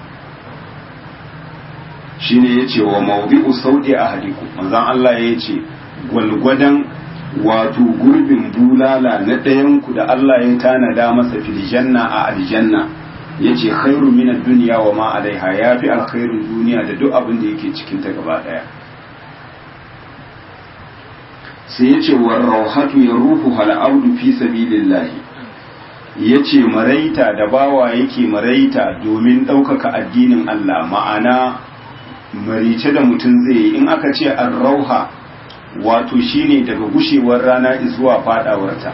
shine yace wa mawdi'u saudi ahadikum manzon Allah yace gwalgwadan wato gurbin bulala na ɗayan ku da Allah ya tanada masa fil janna a aljanna yace khairu min ad-dunya wa ma alaiha yafi alkhairin duniya da duk abin da yake cikin ta gaba daya sai yace wa rawhatu yaruhu hal abdu fi sabilillah yace maraita da bawa yake maraita domin ɗaukaka addinin Allah ma'ana marice da mutum zai yi in aka ce an rauha wato shine daga gushewar rana zuwa fadawarta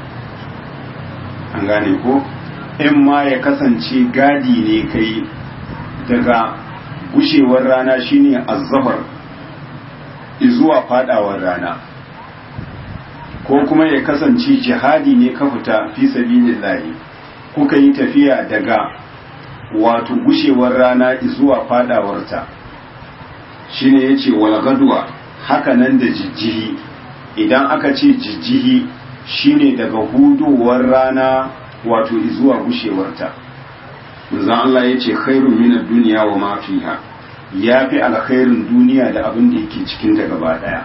an gane ko in ma ya kasance gadi ne kai daga gushewar rana shine azzafar zuwa fadawar rana ko kuma ya kasance jihadi ne ka fita fi sabilillahi kuka yi tafiya daga wato gushewar rana zuwa fadawarta shine yace wal gadwa haka nan da jijjihi idan aka ce jijjihi shine daga hudowar rana wato zuwa gushewarta manzon Allah yace khairun min ad-dunya wa ma fiha yafi alkhairin duniya da abin da yake cikin ta gaba daya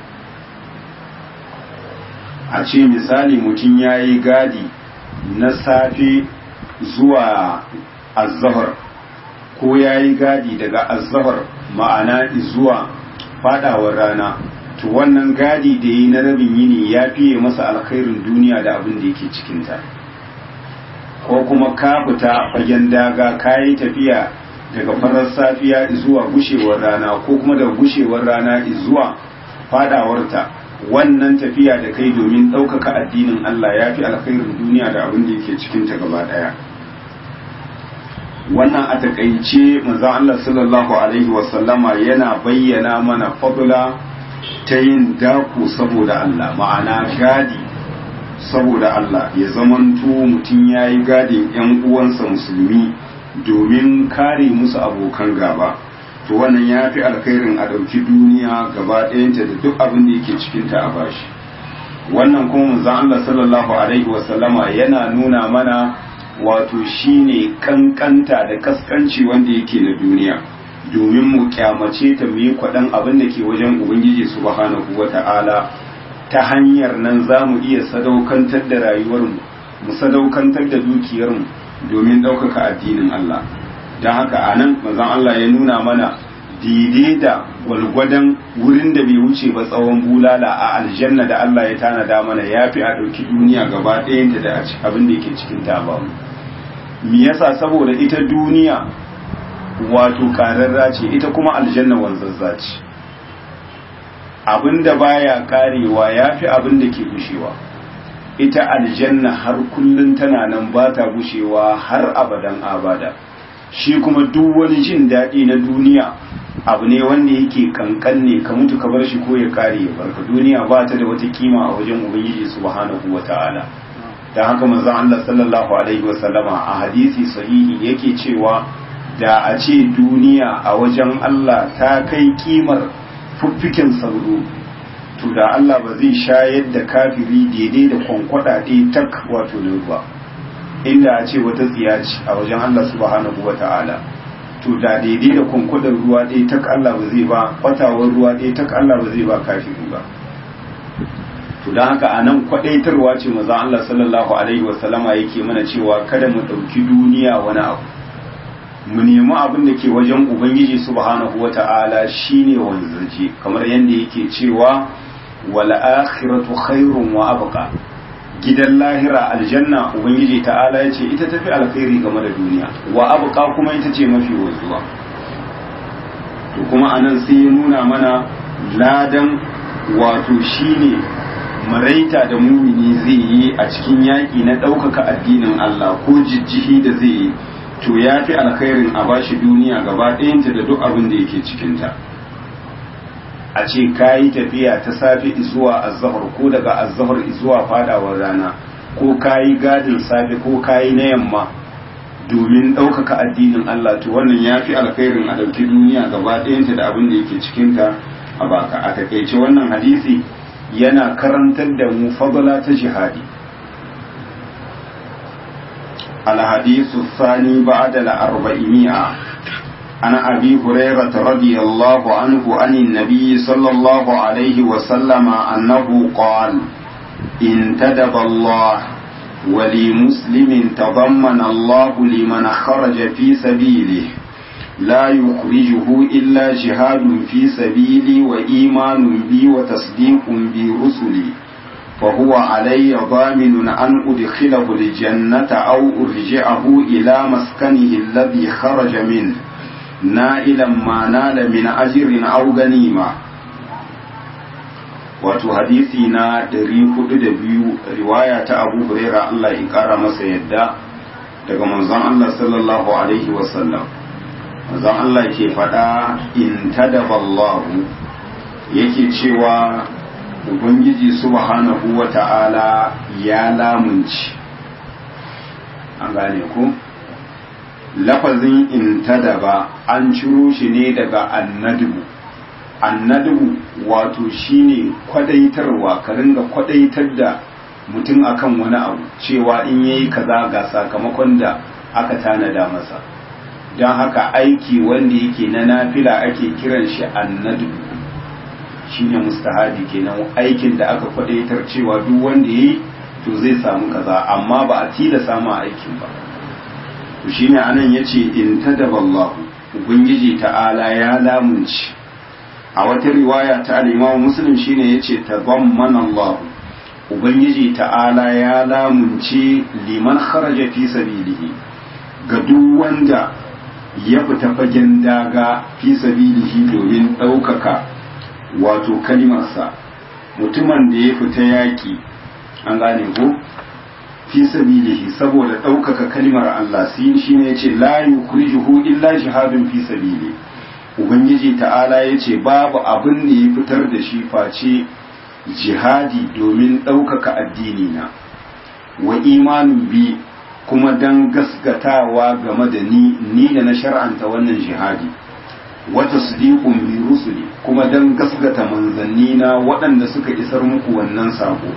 a ce misali mutum yayi gadi na safe zuwa azzahar ko yayi gadi daga azzahar ma'ana zuwa fadawar rana to wannan gadi da yi na rabin yini ya fiye masa alkhairin duniya da abin da yake cikinta ko kuma ka fita fagen daga ka yi tafiya daga farar safiya zuwa gushewar rana ko kuma daga gushewar rana zuwa fadawarta wannan tafiya da kai domin ɗaukaka addinin Allah ya fi alkhairin duniya da abin da yake cikinta gaba ɗaya wannan a takaice manzon Allah sallallahu alaihi wasallama yana bayyana mana fadula ta yin daku saboda Allah ma'ana gadi saboda Allah ya zamanto mutum ya yi gadin 'yan uwansa musulmi domin kare musu abokan gaba to wannan ya fi alkhairin a ɗauki duniya gaba ɗayanta da duk abin da yake cikinta a bashi wannan kuma manzon Allah sallallahu alaihi wasallama yana nuna mana wato shine kankanta da kaskanci wanda yake na duniya domin mu kyamace ta mu yi kwaɗan abin da ke wajen ubangiji subhanahu wata'ala ta hanyar nan za mu iya sadaukantar da rayuwarmu mu sadaukantar da dukiyarmu domin ɗaukaka addinin Allah don haka a nan mazan Allah ya nuna mana daidai da gwalgwadon wurin da bai wuce ba tsawon bulala a aljanna da Allah ya tanada mana ya fi a ɗauki duniya gaba ɗayanta da abin da yake cikin ta ba me yasa saboda ita duniya wato kararra ce ita kuma aljanna wanzazza ce abinda baya karewa yafi abin da ke gushewa ita aljanna har kullun tana nan ba ta gushewa har abadan abada shi kuma duk wani jin daɗi na duniya abu ne wanda yake kankan ne ka mutu ka bar shi ko ya kare ya barka duniya ba ta da wata kima a wajen ubangiji subhanahu wata'ala da haka manzon Allah sallallahu alaihi wasallama a hadisi sahihi yake cewa da a ce duniya a wajen Allah ta kai kimar fuffiken sauro to da Allah ba zai shayar da kafiri daidai da kwankwada ɗaya tak wato da ruwa inda a ce wata tsiya ce a wajen Allah subhanahu wa ta'ala to da daidai da kwankwadar ruwa ɗaya tak Allah ba zai ba kwatawar ruwa ɗaya tak Allah ba zai ba kafiri ba to don haka a nan kwaɗaitarwa ce maza Allah sallallahu alaihi wasallama yake mana cewa kada mu ɗauki duniya wani abu mu nemi abin da ke wajen ubangiji subhanahu wata'ala shine wanzaje kamar yadda yake cewa wal akhiratu khairun wa abqa gidan lahira aljanna ubangiji ta'ala yace ita tafi alkhairi game da duniya wa abqa kuma ita ce mafi wanzuwa to kuma anan sai ya nuna mana ladan wato shine maraita da mumini zai yi a cikin yaƙi na ɗaukaka addinin Allah ko jijjihi da zai yi to ya fi alkhairin a bashi duniya gaba ɗayanta da duk abin da yake cikinta a ce ka yi tafiya ta safe zuwa azahar ko daga azahar zuwa fadawar rana ko ka yi gadin safe ko ka yi na yamma domin ɗaukaka addinin Allah to wannan ya fi alkhairin a ɗauki duniya gaba ɗayanta da abin da yake cikinta a baka a takaice wannan hadisi yana karantar da mu fadala ta jihadi الحديث الثاني بعد الأربعمائة عن أبي هريرة رضي الله عنه عن النبي صلى الله عليه وسلم أنه قال انتدب الله ولمسلم تضمن الله لمن خرج في سبيله لا يخرجه إلا جهاد في سبيلي وإيمان بي وتصديق برسلي فهو علي ضامن أن أدخله الجنة أو أرجعه إلى مسكنه الذي خرج منه نائلا ما نال من أجر أو غنيمة wato hadisi na 402 riwaya ta abu huraira Allah ya kara masa yadda daga manzon Allah sallallahu alaihi wasallam manzon Allah ke faɗa in tadaballahu yake cewa ubangiji subhanahu wa ta'ala ya lamunci an gane ku lafazin intadaba an ciro shi ne daga annadu annadu wato shine kwadaitarwa ka ringa kwadaitar da mutum akan wani abu cewa in yayi kaza ga sakamakon da aka tanada masa don haka aiki wanda yake na nafila ake kiran shi annadu shine mustahabi kenan aikin da aka kwadaitar cewa duk wanda yi to zai samu kaza amma ba a tila samu aikin ba to shine anan yace in tadaballahu ubangiji ta'ala ya lamunci a wata riwaya ta al-Imam Muslim shine yace tabammana Allah ubangiji ta'ala ya lamunci liman kharaja fi sabilihi ga duk wanda ya fita fagen daga fi sabilihi domin ɗaukaka wato kalimarsa mutumin da ya fita yaƙi an gane ko fi sabilihi saboda ɗaukaka kalimar Allah sin shi ne yace la yukhrijuhu illa jihadun fi sabili ubangiji ta'ala yace babu abin da ya fitar da shi face jihadi domin ɗaukaka addini na wa imanin bi kuma dan gasgatawa game da ni ni da na shar'anta wannan jihadi wata sadiqun bi rusuli kuma dan gasgata manzanni na waɗanda suka isar muku wannan sako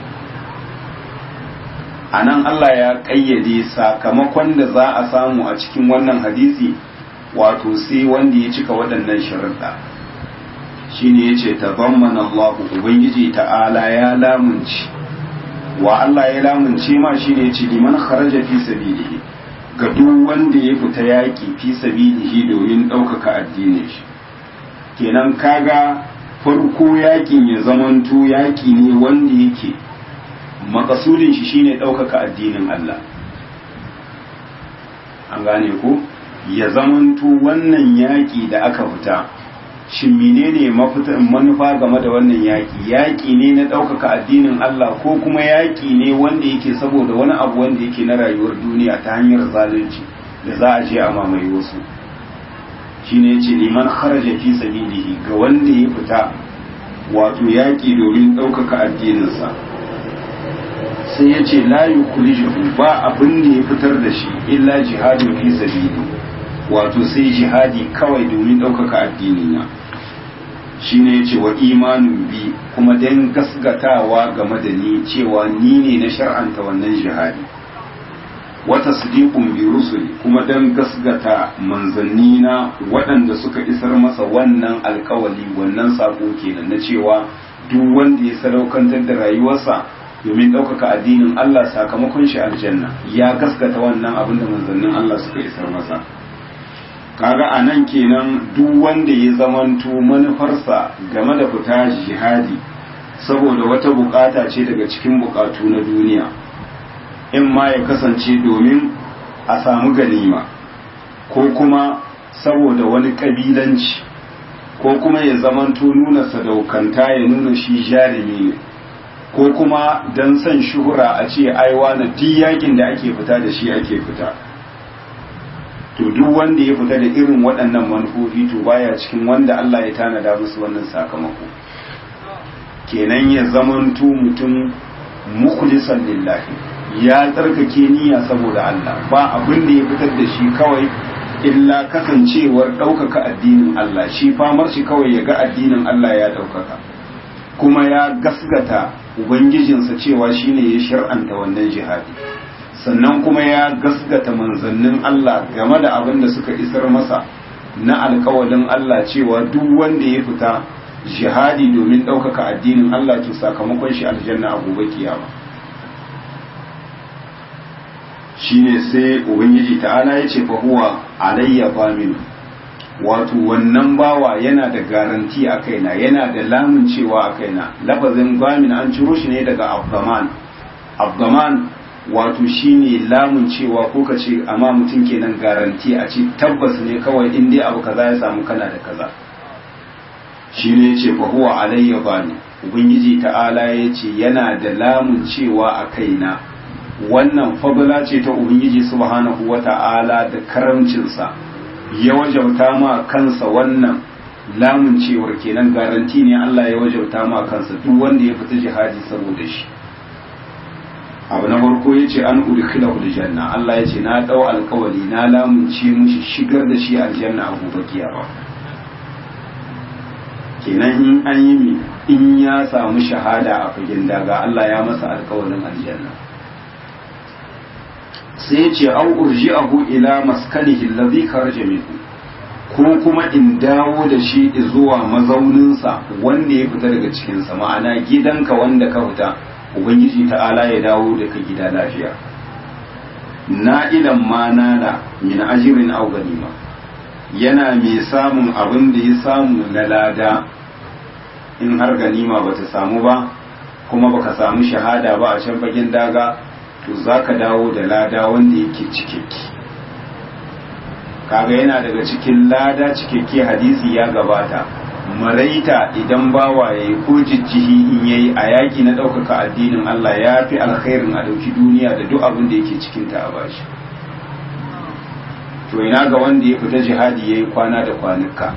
anan Allah ya ƙayyade sakamakon da za a samu a cikin wannan hadisi wato sai wanda ya cika waɗannan sharuɗa shine yace tabammana Allah ubangiji ta'ala ya lamunci wa Allah ya lamunce ma shine yace liman kharaja fi sabilihi ga duk wanda ya fita yaƙi fi sabilihi domin ɗaukaka addinin shi kenan kaga farko yaƙin ya zamanto yaƙi ne wanda yake makasudin shi shine ɗaukaka addinin Allah an gane ko ya zamanto wannan yaƙi da aka fita shin menene manufa game da wannan yaƙi yaƙi ne na ɗaukaka addinin Allah ko kuma yaƙi ne wanda yake saboda wani abu wanda yake na rayuwar duniya ta hanyar zalunci da za a je a mamaye wasu shine yace liman kharaja fi sabilihi ga wanda ya fita wato yaƙi domin ɗaukaka addininsa sai ya ce la yukhrijuhu ba abin da ya fitar da shi illa jihadin fi sabili wato sai jihadi kawai domin ɗaukaka addinina shine yace wa imanin bi kuma dan gasgatawa game da ni cewa ni ne na shar'anta wannan jihadi wata sadiqun bi rusuli kuma dan gasgata manzanni na waɗanda suka isar masa wannan alkawali wannan sako kenan na cewa duk wanda ya sadaukantar da rayuwarsa domin ɗaukaka addinin Allah sakamakon shi aljanna ya gaskata wannan abin da manzannin Allah suka isar masa kaga a nan kenan duk wanda ya zamanto manufarsa game da fita jihadi saboda wata bukata ce daga cikin bukatu na duniya in ma ya kasance domin a samu ganima ko kuma saboda wani kabilanci ko kuma ya zamanto nuna sadaukanta ya nuna shi jarumi ne ko kuma don son shuhura a ce aiwa na duk yakin da ake fita da shi ake fita to duk wanda ya fita da irin waɗannan manufofi to baya cikin wanda Allah ya tanada musu wannan sakamako kenan ya zamanto mutum mukhlisan lillahi ya tsarkake niyya saboda Allah ba abin da ya fitar da shi kawai illa kasancewar ɗaukaka addinin Allah shi famar shi kawai ya ga addinin Allah ya ɗaukaka kuma ya gasgata ubangijinsa cewa shine ya shar'anta wannan jihadi sannan kuma ya gasgata manzannin Allah game da abin da suka isar masa na alkawalin Allah cewa duk wanda ya fita jihadi domin ɗaukaka addinin Allah to sakamakon shi aljanna a gobe kiyama shine sai ubangiji ta'ala ya ce fa huwa alayya bamin wato wannan bawa yana da garanti a kaina yana da lamun cewa a kaina lafazin bamin an ciro shi ne daga abdaman abdaman wato shine lamun cewa ko ka ce amma mutum kenan garanti a ce tabbas ne kawai in dai abu kaza ya samu kana da kaza shine yace fa huwa alayya bani ubangiji ta'ala yace yana da lamun cewa a kaina wannan fadla ce ta ubangiji subhanahu wata'ala da karamcinsa ya wajauta ma kansa wannan lamun cewar kenan garanti ne Allah ya wajauta ma kansa duk wanda ya fita jihadi saboda shi abu na farko ya ce an udkhilahu aljanna Allah ya ce na dau alkawali na lamunce mushi shigar da shi aljanna a gobe kiyama kenan in an yi mi in ya samu shahada a fagen daga Allah ya masa alkawalin aljanna sai ya ce au urji'ahu ila maskanihi alladhi kharaja minhu ko kuma in dawo da shi zuwa mazauninsa wanda ya fita daga cikinsa ma'ana gidanka wanda ka fita ubangiji ta'ala ya dawo da ka gida lafiya na'ilan ma nala min ajirin aw ganima yana mai samun abin da ya samu na lada in har ganima bata samu ba kuma baka samu shahada ba a can fagen daga to zaka dawo da lada wanda yake cikakke kaga yana daga cikin lada cikakke hadisi ya gabata maraita idan bawa ya yi ko jijjihi in yayi a yaƙi na ɗaukaka addinin Allah ya fi alkhairin a ɗauki duniya da duk abin da yake cikinta a bashi to ina ga wanda ya fita jihadi ya yi kwana da kwanuka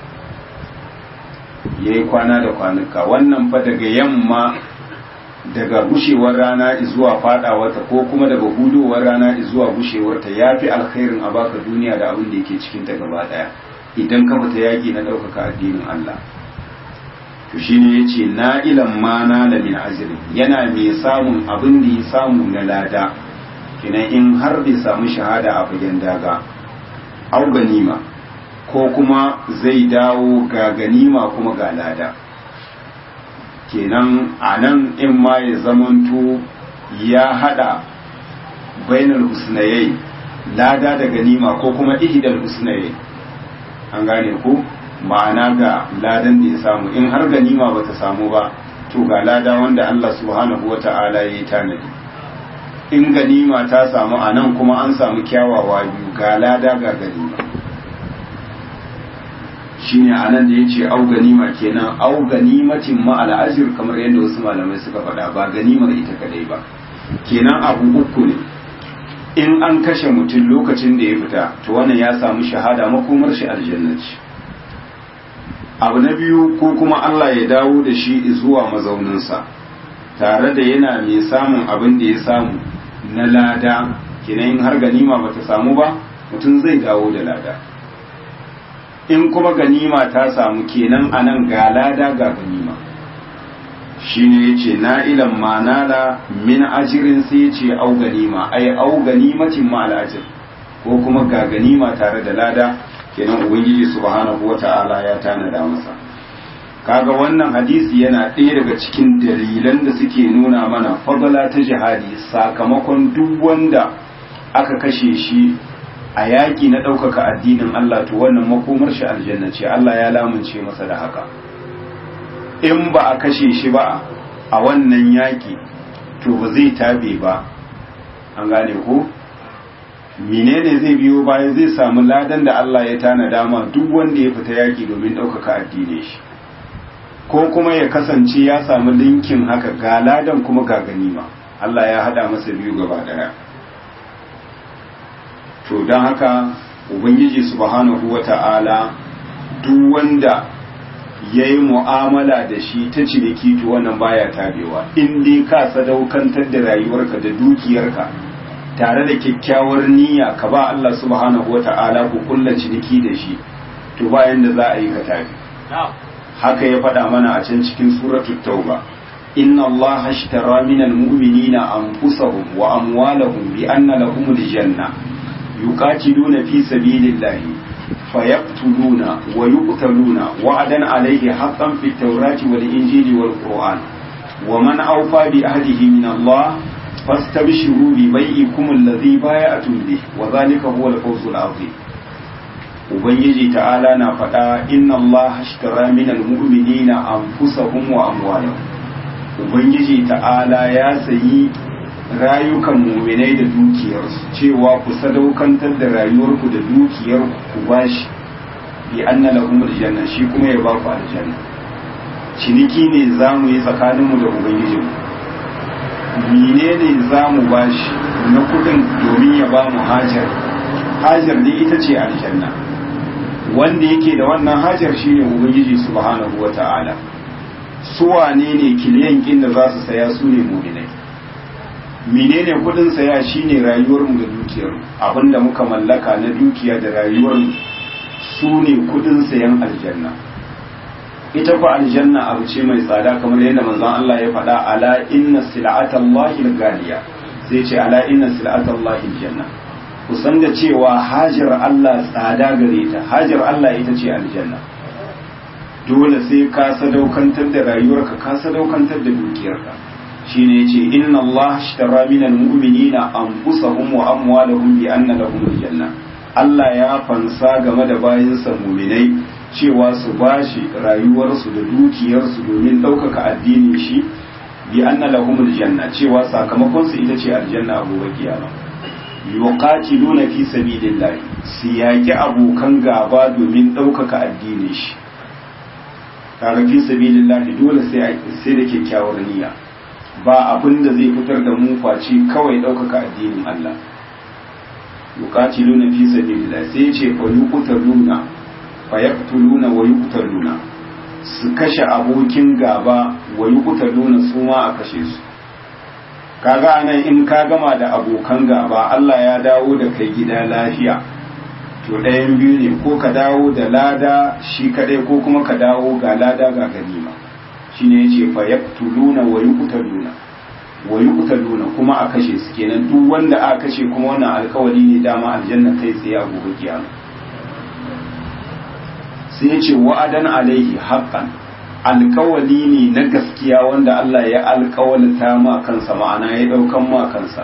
ya yi kwana da kwanuka wannan fa daga yamma daga gushewar rana zuwa fadawarta ko kuma daga hudowar rana zuwa gushewarta ya fi alkhairin a baka duniya da abin da yake cikinta gaba ɗaya idan ka fita yaƙi na ɗaukaka addinin Allah to shine yace na ilan ma na la min ajrin yana mai samun abin da ya samu na lada kinan in har bai samu shahada a fagen daga au ganima ko kuma zai dawo ga ganima kuma ga lada kenan a nan in ma ya zamanto ya hada bainal husnayai lada da ganima ko kuma ihdal husnayai an gane ko ma'ana ga ladan da ya samu in har ganima ba ta samu ba to ga lada wanda Allah subhanahu wa ta'ala ya yi tanadi in ganima ta samu a nan kuma an samu kyawawa biyu ga lada ga ganima shine a nan da ya ce au ganima kenan au ganimatin ma'al ajir kamar yadda wasu malamai suka faɗa ba ganimar ita kadai ba kenan abu uku ne in an kashe mutum lokacin da ya fita to wannan ya samu shahada makomar shi aljannaci abu na biyu ko kuma Allah ya dawo da shi zuwa mazauninsa tare da yana mai samun abin da ya samu na lada kenan in har ganima ba ta samu ba mutum zai dawo da lada in kuma ganima ta samu kenan anan ga lada ga ganima shine yace na'ilan ma nala min ajirin sai yace au ganima ai au ganimatin ma al ajr ko kuma ga ganima tare da lada kenan ubangiji subhanahu wata'ala ya tanada masa kaga wannan hadisi yana ɗaya daga cikin dalilan da suke nuna mana fadala ta jihadi sakamakon duk wanda aka kashe shi a yaƙi na ɗaukaka addinin Allah to wannan makomar shi aljanna ce Allah ya lamunce masa da haka in ba a kashe shi ba a wannan yaƙi to ba zai tabe ba an gane ko menene zai biyo baya zai samu ladan da Allah ya tana dama duk wanda ya fita yaƙi domin ɗaukaka addinin shi ko kuma ya kasance ya samu linkin haka ga ladan kuma ga ganima Allah ya hada masa biyu gaba daya to don haka ubangiji subhanahu wata'ala duk wanda ya yi mu'amala da shi ta ciniki to wannan baya tabewa in dai ka sadaukantar da rayuwarka da dukiyarka tare da kyakkyawar niyya ka ba Allah subhanahu wata'ala ku kulla ciniki da shi to bayan da za a yi ka tabi haka ya faɗa mana a can cikin suratul tauba inna allaha ashtara minal mu'minina anfusahum wa amwalahum bi anna lahumul janna yuqatiluna fi sabilillahi fayaqtuluna wa yuqtaluna wa'adan alayhi haqqan fit tawrati wal injili wal qur'an wa man awfa bi ahdihi min allah fastabshiru bi bai'ikum alladhi bay'atum bih wa dhalika huwa al-fawzul 'azim ubangiji ta'ala na faɗa inna Allah ashtara minal mu'minina anfusahum wa amwalahum ubangiji ta'ala ya sayi rayukan mu'minai da dukiyarsu cewa ku sadaukantar da rayuwarku da dukiyar ku bashi bi anna lahum aljanna shi kuma ya ba ku aljanna ciniki ne zamu yi tsakaninmu da ubangijinmu menene zamu bashi na kudin domin ya ba mu hajar hajar ne ita ce aljanna wanda yake da wannan hajar shine ubangiji subhanahu wata'ala su wane ne kiliyan kin da za su saya su ne mu'minai menene kudin saya shine rayuwar mu da dukiyar abinda muka mallaka na dukiya da rayuwar mu su ne kudin sayan aljanna ita fa aljanna abu ce mai tsada kamar yadda manzon Allah ya faɗa ala inna sil'atallahi al-ghaliya sai ce ala inna sil'atallahi aljanna ku san da cewa hajar Allah tsada gare ta hajar Allah ita ce aljanna dole sai ka sadaukantar da rayuwarka ka sadaukantar da dukiyarka shine yace inna Allah ashtara minal mu'minina anfusahum wa amwalahum bi anna lahum aljanna Allah ya fansa game da bayinsa mu'minai cewa su bashi rayuwarsu da dukiyarsu domin ɗaukaka addinin shi bi anna lahum aljanna cewa sakamakon su ita ce aljanna a gobe kiyama yuqatiluna fi sabilillah su yaki abokan gaba domin ɗaukaka addinin shi kaga fi sabilillah dole sai sai da kyakkyawar niyya ba abin da zai fitar da mu face kawai ɗaukaka addinin Allah yuqatiluna fi sabilillah sai ya ce fa yuqtaluna fa yaqtuluna wa yuqtaluna su kashe abokin gaba wa yuqtaluna su ma a kashe su kaga anan in ka gama da abokan gaba Allah ya dawo da kai gida lafiya to ɗayan biyu ne ko ka dawo da lada shi kadai ko kuma ka dawo ga lada ga ganima shine yace fa yaqtuluna wa yuqtaluna wa yuqtaluna kuma a kashe su kenan duk wanda aka kashe kuma wannan alkawari ne dama aljanna kai tsaye a gobe kiyama sai yace wa'adan alaihi haqqan alkawali ne na gaskiya wanda Allah ya alkawalta ma kansa ma'ana ya daukan ma kansa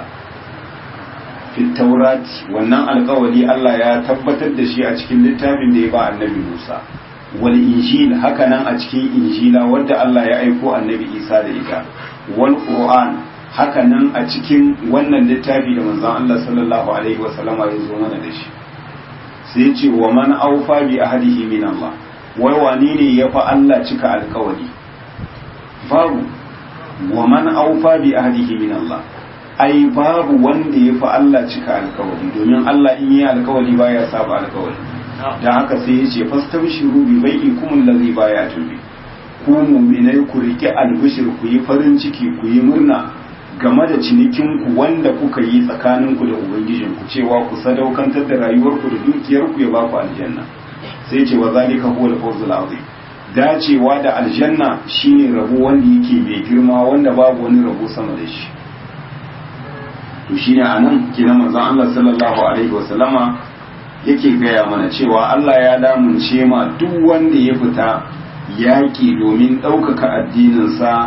taurati wannan alkawali Allah ya tabbatar da shi a cikin littafin da ya ba annabi Musa wal injil haka nan a cikin injila wadda Allah ya aiko annabi Isa da ita wal qur'an haka nan a cikin wannan littafi da manzon Allah sallallahu alaihi wasallama ya zo mana da shi sai ya ce wa man aufa bi ahdihi min Allah wai wani ne ya fi Allah cika alkawali babu wa man aufa bi ahdihi min Allah ai babu wanda ya fi Allah cika alkawali domin Allah in yi alkawali baya saba alkawali dan haka sai ya ce fastabshiru bi bai'ikum allazi baya tubi ku mu'minai ku rike albishir ku yi farin ciki ku yi murna game da cinikin ku wanda kuka yi tsakanin ku da ubangijin ku cewa ku sadaukantar da rayuwar ku da dukiyar ku ya ba ku aljanna sai ce wa zalika huwa al-fawzul azim dacewa da aljanna shine rabo wanda yake mai girma wanda babu wani rabo sama da shi to shine anan kina manzon Allah sallallahu alaihi wasallama yake gaya mana cewa Allah ya damunce ma duk wanda ya fita yaki domin ɗaukaka addininsa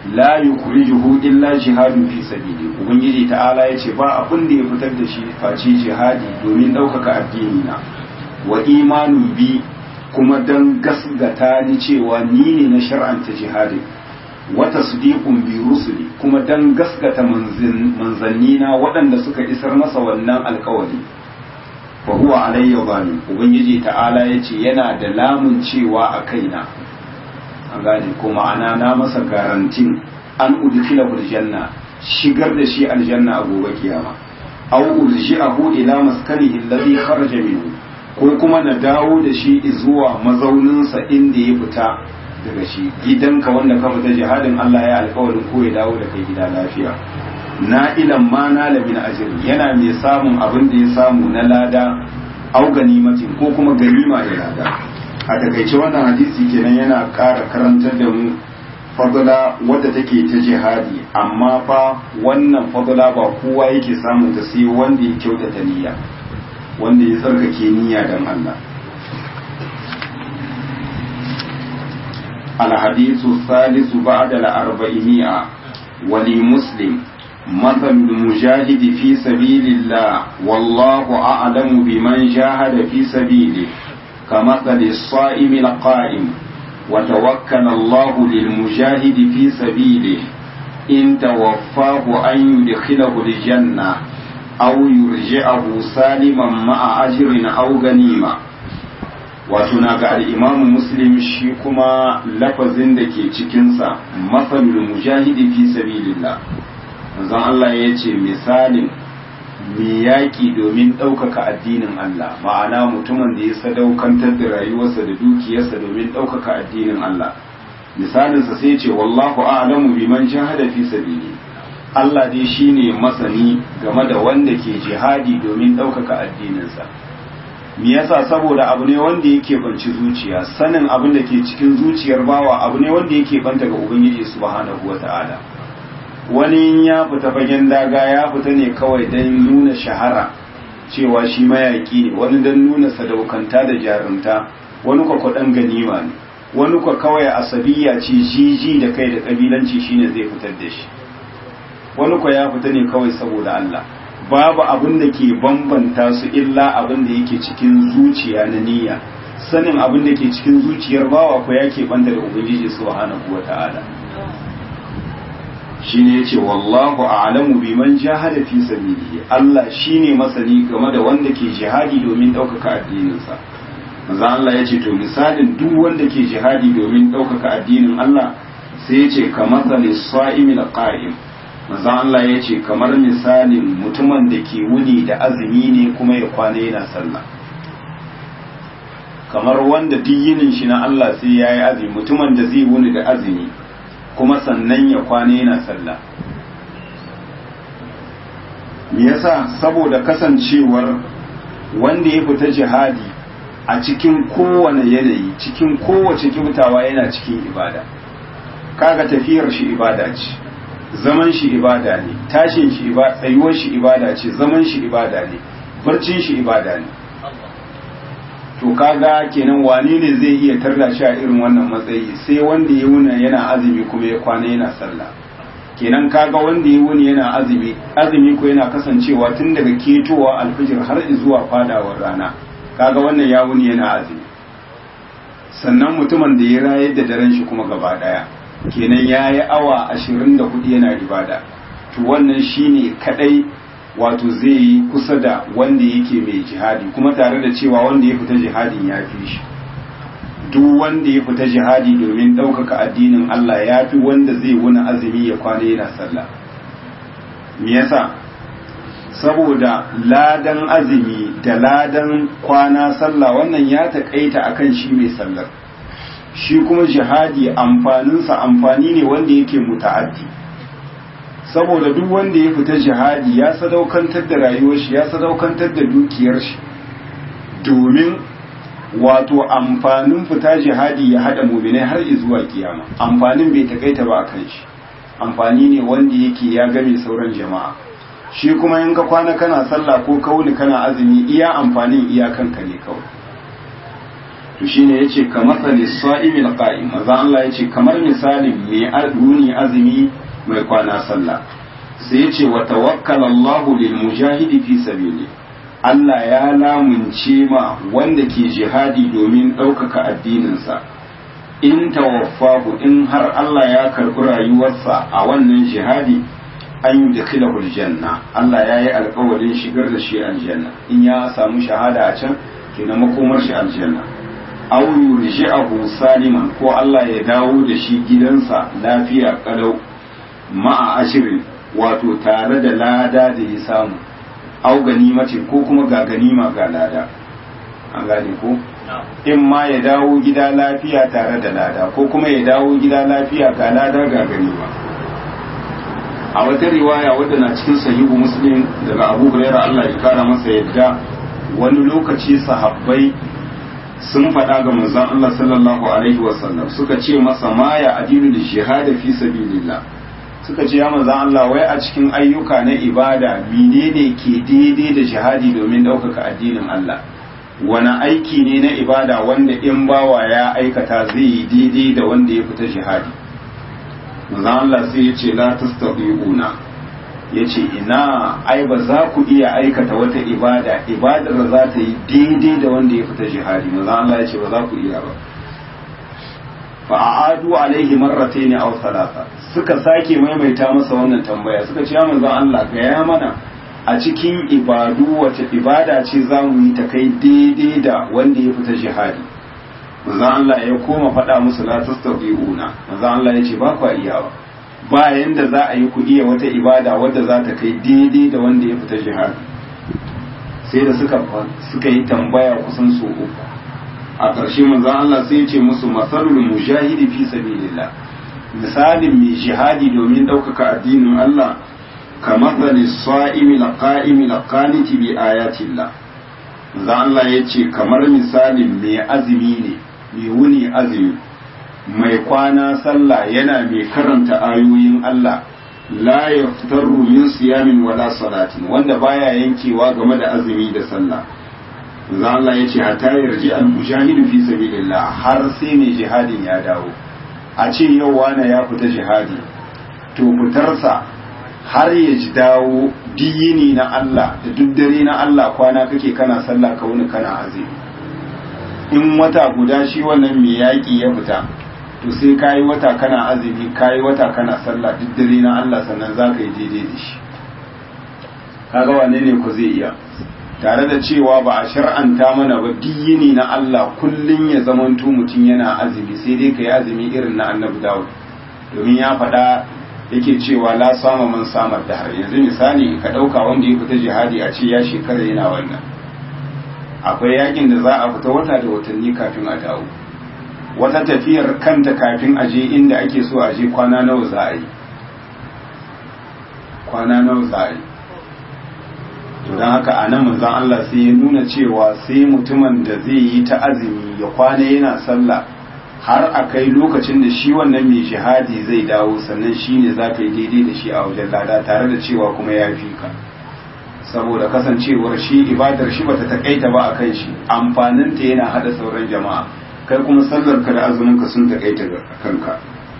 la yukhrijuhu illa jihadun fi sabili ubangiji ta'ala yace ba abin da ya fitar da shi face jihadi domin ɗaukaka addini na wa imanun bi kuma dan gasgata ni cewa ni ne na shar'anta jihadin wa tasdiqun bi rusuli kuma dan gasgata manzanni na waɗanda suka isar masa wannan alkawari fa huwa alayya zalim ubangiji ta'ala yace yana da lamun cewa a kaina an gane ko ma'ana na masa garantin an udkhila janna shigar da shi aljanna a gobe kiyama aw urji'ahu ila maskanihi alladhi kharaja minhu ko kuma na dawo da shi zuwa mazauninsa inda ya fita daga shi gidanka wanda ka fita jihadin Allah ya alƙawarin ko ya dawo da kai gida lafiya na ilan ma na lamin ajiri yana mai samun abin da ya samu na lada au ganimatin ko kuma ganima da lada a takaice wannan hadisi kenan yana ƙara karantar da mu fadula wadda take ta jihadi amma fa wannan fadula ba kowa yake samun ta sai wanda ya kyautata niyya wanda ya tsarkake niyya dan Allah الحديث الثالث بعد الأربعمائة ولمسلم مثل المجاهد في سبيل الله والله أعلم بمن جاهد في سبيله كمثل الصائم القائم وتوكل الله للمجاهد في سبيله إن توفاه أن يدخله الجنة أو يرجعه سالما مع أجر أو غنيمة wato na ga al'imamu muslim shi kuma lafazin da ke cikinsa matsalul mujahidi fi sabilillah manzon Allah ya ce misalin mai yaƙi domin ɗaukaka addinin Allah ma'ana mutumin da ya sadaukantar da rayuwarsa da dukiyarsa domin ɗaukaka addinin Allah misalinsa sai ce wallahu a'lamu biman jahada fi sabili Allah dai shine masani game da wanda ke jihadi domin ɗaukaka addininsa me yasa saboda abu ne wanda yake banci zuciya sanin abin da ke cikin zuciyar bawa abu ne wanda yake banta ga ubangiji subhanahu wata'ala wani ya fita fagen daga ya fita ne kawai don nuna shahara cewa shi mayaki ne wani don nuna sadaukanta da jarumta wani kwa kwaɗan ganima ne wani kwa kawai asabiya ce jiji da kai da ƙabilanci shine zai fitar da shi wani kwa ya fita ne kawai saboda Allah babu abin da ke bambanta su illa abin da yake cikin zuciya na niyya sanin abin da ke cikin zuciyar bawa ko ya ke banta da ubangiji subhanahu wata'ala shine yace wallahu a'lamu biman jahada fi sabilihi Allah shine masani game da wanda ke jihadi domin ɗaukaka addininsa manzo Allah yace to misalin duk wanda ke jihadi domin ɗaukaka addinin Allah sai yace kamathali sa'imil qa'im manzo Allah yace kamar misalin mutumin da ke wuni da azumi ne kuma ya kwana yana sallah kamar wanda duk yinin shi na Allah sai yayi azumi mutumin da zai wuni da azumi kuma sannan ya kwana yana sallah me yasa saboda kasancewar wanda ya fita jihadi a cikin kowane yanayi cikin kowace kibtawa yana cikin ibada kaga tafiyar shi ibada ce zaman shi ibada ne tashin shi ibada tsayuwar shi ibada ce zaman shi ibada ne barcin shi ibada ne to kaga kenan wane ne zai iya tarda shi a irin wannan matsayi sai wanda ya wuna yana azumi kuma ya kwana yana sallah kenan kaga wanda ya wuni yana azumi azumi ko yana kasancewa tun daga ketowa alfijir har zuwa fadawar rana kaga wannan ya wuni yana azumi sannan mutumin da ya rayar da daren shi kuma gaba daya kenan ya yi awa ashirin da hudu yana ibada to wannan shine kadai wato zai yi kusa da wanda yake mai jihadi kuma tare da cewa wanda ya fita jihadin ya fi shi duk wanda ya fita jihadi domin ɗaukaka addinin Allah ya fi wanda zai wani azumi ya kwana yana sallah me yasa saboda ladan azumi da ladan kwana sallah wannan ya taƙaita akan shi mai sallar shi kuma jihadi amfaninsa amfani ne wanda yake muta'addi saboda duk wanda ya fita jihadi ya sadaukantar da rayuwar shi ya sadaukantar da dukiyar shi domin wato amfanin fita jihadi ya hada muminai har zuwa kiyama amfanin bai takaita ba kan shi amfani ne wanda yake ya game sauran jama'a shi kuma in ka kwana kana sallah ko kauni kana azumi iya amfanin iyakanka ne kawai to shine yace kamar sa'imil qa'im maza Allah yace kamar misalin mai aduni azumi mai kwana sallah sai yace wa tawakkala Allahu lil mujahidi fi sabili Allah ya lamunce ma wanda ke jihadi domin ɗaukaka addininsa in tawaffahu in har Allah ya karɓi rayuwarsa a wannan jihadi an yi da kilahul janna Allah ya yi alkawarin shigar da shi aljanna in ya samu shahada a can kenan makomar shi aljanna aw yurji'ahu saliman ko Allah ya dawo da shi gidansa lafiya kalau ma'a ashirin wato tare da lada da ya samu aw ganimacin ko kuma ga ganima ga lada an gane ko in ma ya dawo gida lafiya tare da lada ko kuma ya dawo gida lafiya ga lada ga ganima a wata riwaya wadda na cikin sahihu muslim daga abu hurairah Allah ya kara masa yadda wani lokaci sahabbai sun faɗa ga manzon Allah sallallahu alaihi wasallam suka ce masa ma ya adilu da jihada fi sabilillah suka ce ya manzon Allah wai a cikin ayyuka na ibada menene ke daidai da jihadi domin ɗaukaka addinin Allah wani aiki ne na ibada wanda in bawa ya aikata zai yi daidai da wanda ya fita jihadi manzon Allah sai ya ce la tastati'una ya ce ina ai ba za ku iya aikata wata ibada ibadar da za ta yi daidai da wanda ya fita jihadi manzon Allah ya ce ba za ku iya ba fa a'adu alaihi marratayn aw thalatha suka sake maimaita masa wannan tambaya suka ce ya manzon Allah ga ya mana a cikin ibadu wace ibada ce za mu yi ta kai daidai da wanda ya fita jihadi manzon Allah ya koma faɗa musu la tastabi'una manzon Allah ya ce ba ku iyawa ba yanda za a yi ku iya wata ibada wadda za ta kai daidai da wanda ya fita jihadi sai da suka suka yi tambaya kusan so uku a ƙarshe manzon Allah sai ya ce musu masalul mujahidi fi sabilillah misalin mai jihadi domin ɗaukaka addinin Allah كمثل الصائم القائم القانت بآيات الله za Allah ya ce kamar misalin mai azumi ne mai wuni azumi mai kwana sallah yana mai karanta ayoyin Allah la yaftaru min siyamin wala salatin wanda baya yankewa game da azumi da sallah za Allah ya ce hatta yarji al mujahidu fi sabilillah har sai mai jihadin ya dawo a ce yau wani ya fita jihadi to fitarsa har ya ji dawo diyini na Allah da duk dare na Allah kwana kake kana sallah ka wuni kana azumi in wata guda shi wannan mai yaƙi ya fita to sai kayi wata kana azumi kayi wata kana sallah duk dare na Allah sannan za ka yi daidai da shi kaga wane ne ku zai iya tare da cewa ba a shar'anta mana ba diyini na Allah kullum ya zamanto mutum yana azumi sai dai ka yi azumi irin na annabi Dawud domin ya faɗa yake cewa la sama man samar da har yanzu misali ka ɗauka wanda ya fita jihadi a ce ya shekara yana wannan akwai yakin da za a fita wata da watanni kafin a dawo wata tafiyar kanta kafin a je inda ake so a je kwana nawa za a yi kwana nawa za a yi to don haka a nan manzon Allah sai ya nuna cewa sai mutumin da zai yi ta azumi ya kwana yana sallah har a kai lokacin da shi wannan mai jihadi zai dawo sannan shi ne za ka yi daidai da shi a wajen lada tare da cewa kuma ya fi ka saboda kasancewar shi ibadar shi bata takaita ba a kan shi amfaninta yana hada sauran jama'a kai kuma sallar ka da azumin ka sun takaita kanka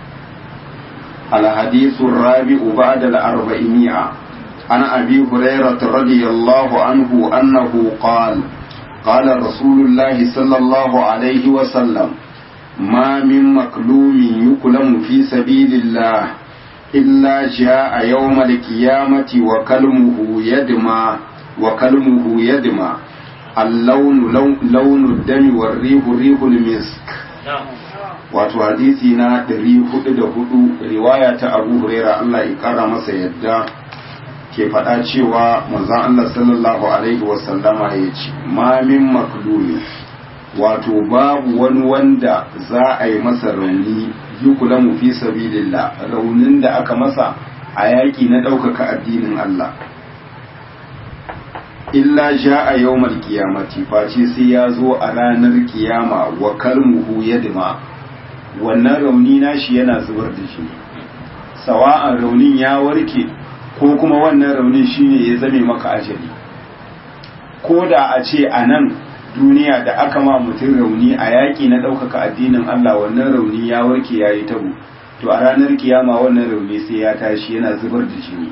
الحديث الرابع بعد الأربعمائة عن أبي هريرة رضي الله عنه أنه قال قال رسول الله صلى الله عليه وسلم ما من مكلوم يكلم في سبيل الله إلا جاء يوم القيامة وكلمه يدمى وكلمه يدمى اللون لون, لون الدم والريح ريح المسك wato hadisi na 404 riwaya ta Abu Huraira Allah ya kara masa yadda ke faɗa cewa manzon Allah sallallahu alaihi wasallama ya ce ma min maklumi wato babu wani wanda za a yi masa rauni yukulamu fi sabilillah raunin da aka masa a yaƙi na ɗaukaka addinin Allah illa ja a yawmal kiyamati face sai ya zo a ranar kiyama wa kalmuhu yadma wannan rauni nashi yana zubar da shi sawa'an raunin ya warke ko kuma wannan raunin shine ya zame maka ajali ko da a ce a nan duniya da aka ma mutum rauni a yaƙi na ɗaukaka addinin Allah wannan rauni ya warke ya yi tabo to a ranar kiyama wannan rauni sai ya tashi yana zubar da jini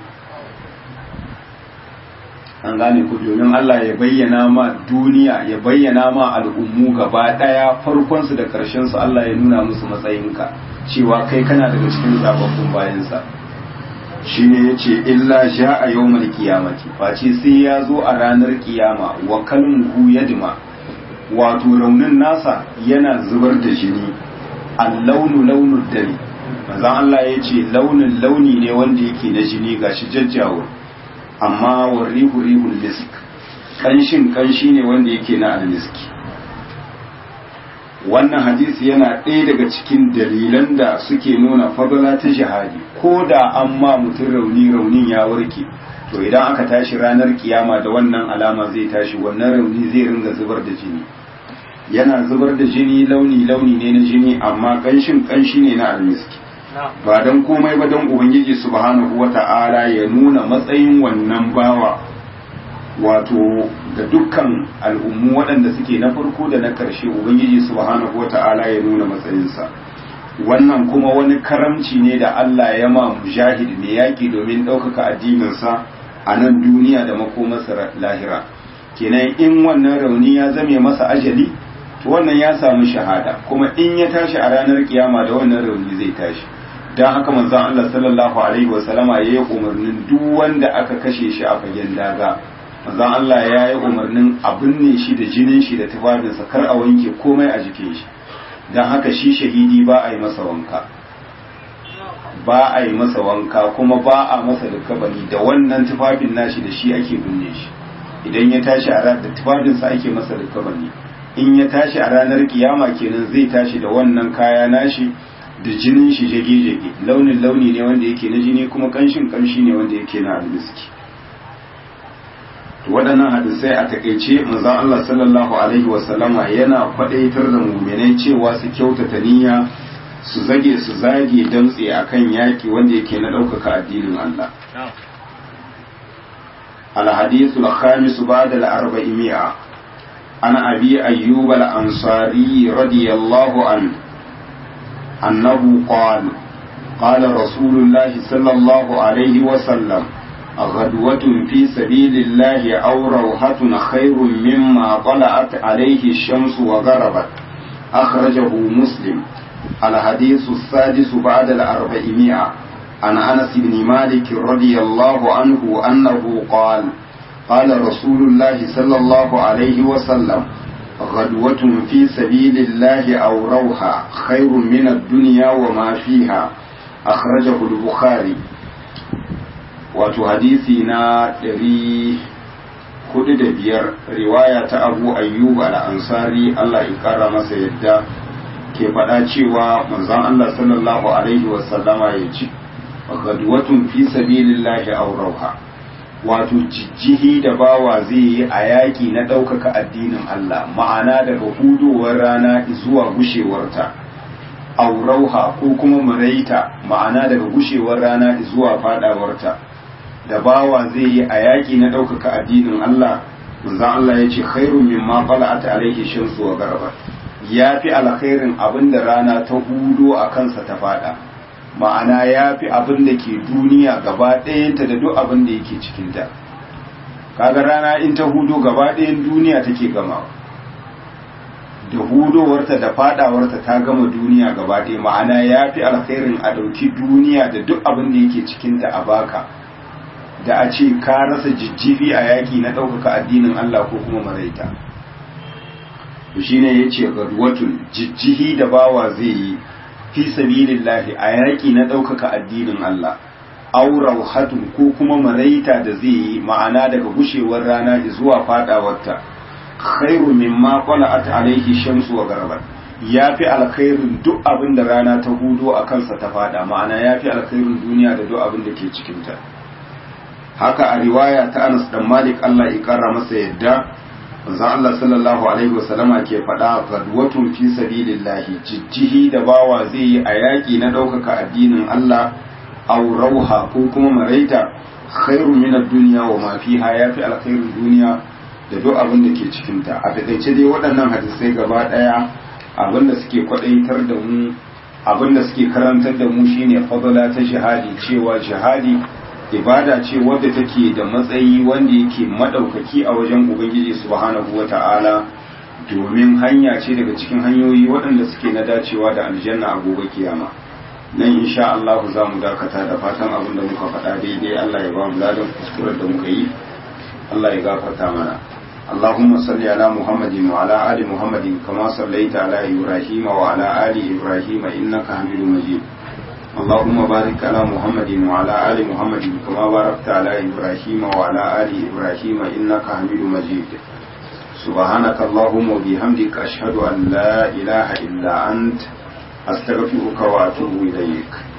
an gane ku domin Allah ya bayyana ma duniya ya bayyana ma al'ummu gaba ɗaya farkonsu da ƙarshensu Allah ya nuna musu matsayinka cewa kai kana daga cikin zababbun bayansa shi ne ya ce illa sha a yau mai kiyamati face sai ya zo a ranar kiyama wa kalmuhu ya dima wato raunin nasa yana zubar da jini a launu launin dare manzan Allah ya ce launin launi ne wanda yake na jini gashi jajjawar amma wa rihu rihul misk kanshin kanshi ne wanda yake na almiski wannan hadisi yana ɗaya daga cikin dalilan da suke nuna fadala ta jihadi ko da an ma mutum rauni raunin ya warke to idan aka tashi ranar kiyama da wannan alama zai tashi wannan rauni zai ringa zubar da jini yana zubar da jini launi launi ne na jini amma kanshin kanshi ne na almiski ba don komai ba don ubangiji subhanahu wata'ala ya nuna matsayin wannan bawa wato ga dukkan al'ummu waɗanda suke na farko da na ƙarshe ubangiji subhanahu wata'ala ya nuna matsayinsa wannan kuma wani karamci ne da Allah ya ma mujahid ne yaƙi domin ɗaukaka addininsa a nan duniya da makomarsa lahira kenan in wannan rauni ya zame masa ajali to wannan ya samu shahada kuma in ya tashi a ranar kiyama da wannan rauni zai tashi don haka manzon Allah sallallahu alaihi wasallama ya yi umarnin duk wanda aka kashe shi a fagen daga manzon Allah ya yi umarnin a binne shi da jinin shi da tufafinsa kar a wanke komai a jikin shi don haka shi shahidi ba a yi masa wanka ba a yi masa wanka kuma ba a masa likabani da wannan tufafin nashi da shi ake binne shi idan ya tashi a ranar da tufafinsa ake masa likabani in ya tashi a ranar kiyama kenan zai tashi da wannan kaya nashi da jinin shi jage-jage launin launi ne wanda yake na jini kuma kanshin kamshi ne wanda yake na almiski waɗannan hadisai a takaice manzon Allah sallallahu alaihi wasallama yana faɗaitar da muminai cewa su kyautata niyya su zage su zage damtse akan yaki wanda yake na ɗaukaka addinin Allah الحديث الخامس بعد الأربعمائة عن أبي أيوب الأنصاري رضي الله عنه أنه قال قال رسول الله صلى الله عليه وسلم غدوة في سبيل الله أو روحة خير مما طلعت عليه الشمس وغربت أخرجه مسلم الحديث السادس بعد الأربعمائة عن أنس بن مالك رضي الله عنه أنه قال قال رسول الله صلى الله عليه وسلم غدوة في سبيل الله أو روحة خير من الدنيا وما فيها أخرجه البخاري wato hadisi na ɗari hudu da biyar riwaya ta abu ayyub al-ansari Allah ya kara masa yadda ke faɗa cewa manzon Allah sallallahu alaihi wasallama ya ce gadwatun fi sabilillahi aw rauha wato jijjihi da bawa zai yi a yaƙi na ɗaukaka addinin Allah ma'ana daga hudowar rana zuwa gushewarta aw rauha ko kuma maraita ma'ana daga gushewar rana zuwa fadawarta da bawa zai yi a yaƙi na ɗaukaka addinin Allah manzon Allah ya ce khairun mimma qala'at alaihi shamsu wa garabat ya fi alkhairin abin da rana ta hudo a kansa ta fada ma'ana ya fi abin da ke duniya gaba ɗayanta da duk abin da yake cikinta kaga rana in ta hudo gaba ɗayan duniya take gama da hudowarta da fadawarta ta gama duniya gaba ɗaya ma'ana ya fi alkhairin a ɗauki duniya da duk abin da yake cikinta a baka da a ce ka rasa jijjifi a yaƙi na ɗaukaka addinin Allah ko kuma maraita shi ne ya ce gadwatun jijjihi da bawa zai yi fi sabilillahi a yaƙi na ɗaukaka addinin Allah aurau hatun ko kuma maraita da zai yi ma'ana daga gushewar rana zuwa fadawarta khairu mimma qala'at alaihi shamsu wa garabat yafi alkhairin duk abin da rana ta hudo a kansa ta fada ma'ana yafi alkhairin duniya da duk abin da ke cikin ta haka a riwaya ta Anas dan Malik Allah ya kara masa yadda manzon Allah sallallahu alaihi wasallama ke faɗa gadwatun fi sabilillahi jijjihi da bawa zai yi a yaƙi na ɗaukaka addinin Allah aw rauha ko kuma maraita khairu min ad-dunya wa ma fiha yafi alkhairin duniya da duk abin da ke cikinta a taƙaice dai waɗannan hadisai gaba ɗaya abin da suke kwaɗaitar da mu abin da suke karantar da mu shine fadala ta jihadi cewa jihadi ibada ce wadda take da matsayi wanda yake madaukaki a wajen ubangiji subhanahu wata'ala domin hanya ce daga cikin hanyoyi waɗanda suke na dacewa da aljanna a gobe kiyama nan insha Allah za mu dakata da fatan abin da muka faɗa daidai Allah ya ba mu ladan kuskuren da muka yi Allah ya gafarta mana اللهم صل على محمد وعلى آل محمد كما صليت على إبراهيم وعلى آل إبراهيم إنك حميد مجيد اللهم بارك على محمد وعلى آل محمد كما باركت على إبراهيم وعلى آل إبراهيم إنك حميد مجيد سبحانك اللهم وبحمدك أشهد أن لا إله إلا أنت أستغفرك وأتوب إليك